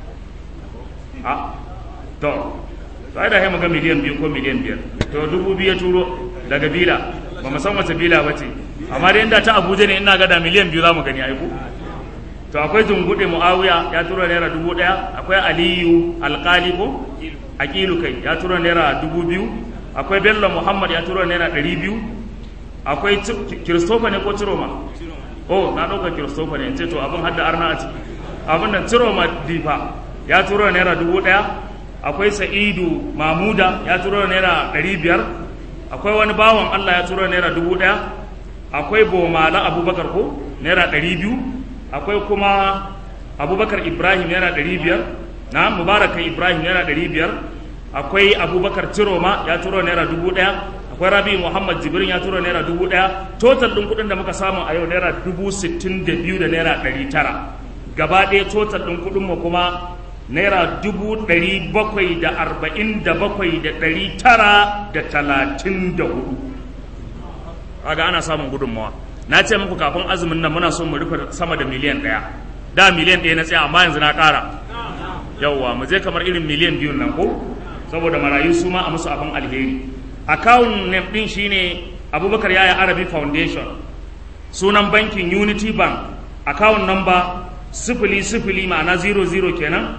S1: a to to ai da sai ga miliyan biyu ko miliyan biyar to dubu biyu ya turo daga bila ba mu san wace bila ba ce amma dai inda ta abuja ne ina ga da miliyan biyu za mu gani aiku to akwai jungude muawiya ya tura naira dubu ɗaya akwai aliyu alkali ko aqilu kai ya tura naira dubu biyu akwai bello muhammad ya tura naira ɗari biyu akwai kiristofa ne ko ciroma oh na ɗauka kiristofa ne ce to abin hadda arna a ciki abin nan ciroma difa ya tura naira dubu ɗaya akwai sa'idu mamuda ya turo naira ɗari biyar akwai wani bawan allah ya turo naira dubu ɗaya akwai bomala abubakar ko naira ɗari biyu akwai kuma abubakar ibrahim naira ɗari biyar na mubarakan ibrahim naira ɗari biyar akwai abubakar ciroma ya turo naira dubu ɗaya akwai rabi muhammad jibrin ya turo naira dubu ɗaya total ɗin kuɗin da muka samu a yau naira dubu sittin da biyu da naira ɗari tara gaba ɗaya total ɗin kuɗinmu kuma naira dubu ɗari bakwai da arba'in da bakwai da ɗari tara da talatin da hudu kaga ana samun gudunmawa na ce muku kafin azumin nan muna so mu rufe sama da miliyan ɗaya da miliyan ɗaya na tsaya amma yanzu na ƙara yawwa mu je kamar irin miliyan biyun nan ko saboda marayu su ma a musu abin alheri akawun name ɗin shine abubakar yaya arabi foundation sunan bankin unity bank akawun number sifili sifili ma'ana 00 kenan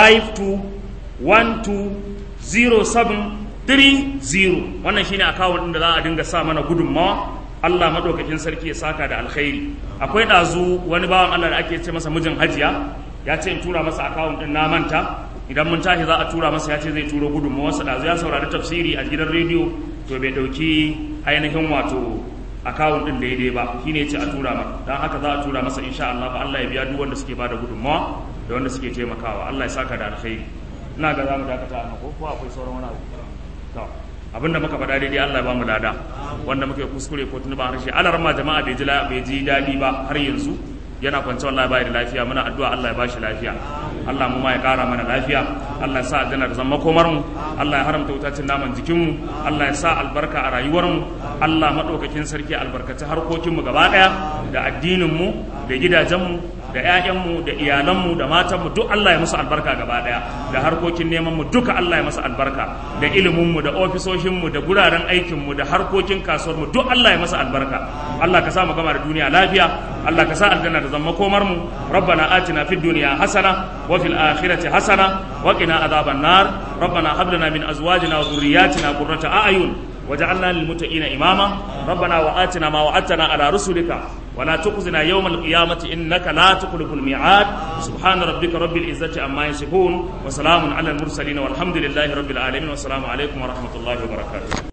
S1: 52120730 wannan shine akawun ɗin da za a dinga sa mana gudunmawa Allah madaukakin sarki ya saka da alkhairi akwai ɗazu wani bawan Allah da ake ce masa mijin hajiya ya ce in tura masa akawun ɗin na manta idan mun tashi za a tura masa ya ce zai turo gudunmawarsa ɗazu ya saurari tafsiri a gidan rediyo to bai ɗauki ainihin wato akawun ɗin daidai ba shi ne ce a tura maka don haka za a tura masa insha Allah ba Allah ya biya duk wanda suke bada gudunmawa da wanda suke taimakawa Allah ya saka da alkhairi ina ga za mu dakata a ko ko akwai sauran wani abu to abinda muka faɗa daidai Allah ya ba mu lada wanda muka yi kuskure ko tunuba harshe alar ma jama'a bai ji bai ji daɗi ba har yanzu yana kwance wallahi bai da lafiya muna addu'a Allah ya bashi lafiya Allah mu ma ya kara mana lafiya Allah ya sa aljanna da zama komar mu Allah ya haramta wutacin naman jikin mu Allah ya sa albarka a rayuwar mu Allah madaukakin sarki albarkaci harkokin mu gaba daya da addinin mu da gidajen mu da ƴaƴanmu da iyalanmu da matanmu duk Allah ya musu albarka gaba daya da harkokin neman mu duka Allah ya masa albarka da ilimin mu da ofisoshin mu da guraren aikin mu da harkokin kasuwar mu duk Allah ya masa albarka Allah ka sa mu gama da duniya lafiya Allah ka sa aljanna da zama komar mu rabbana atina fid dunya hasana wa fil akhirati hasana wa qina adhaban nar rabbana hab lana min azwajina wa dhurriyyatina qurrata a'yun وجعلنا للمتقين إماما ربنا وآتنا ما وعدتنا على رسلك ولا تخزنا يوم القيامة إنك لا تخلف الميعاد سبحان ربك رب العزة عما يصفون وسلام على المرسلين والحمد لله رب العالمين والسلام عليكم ورحمة الله وبركاته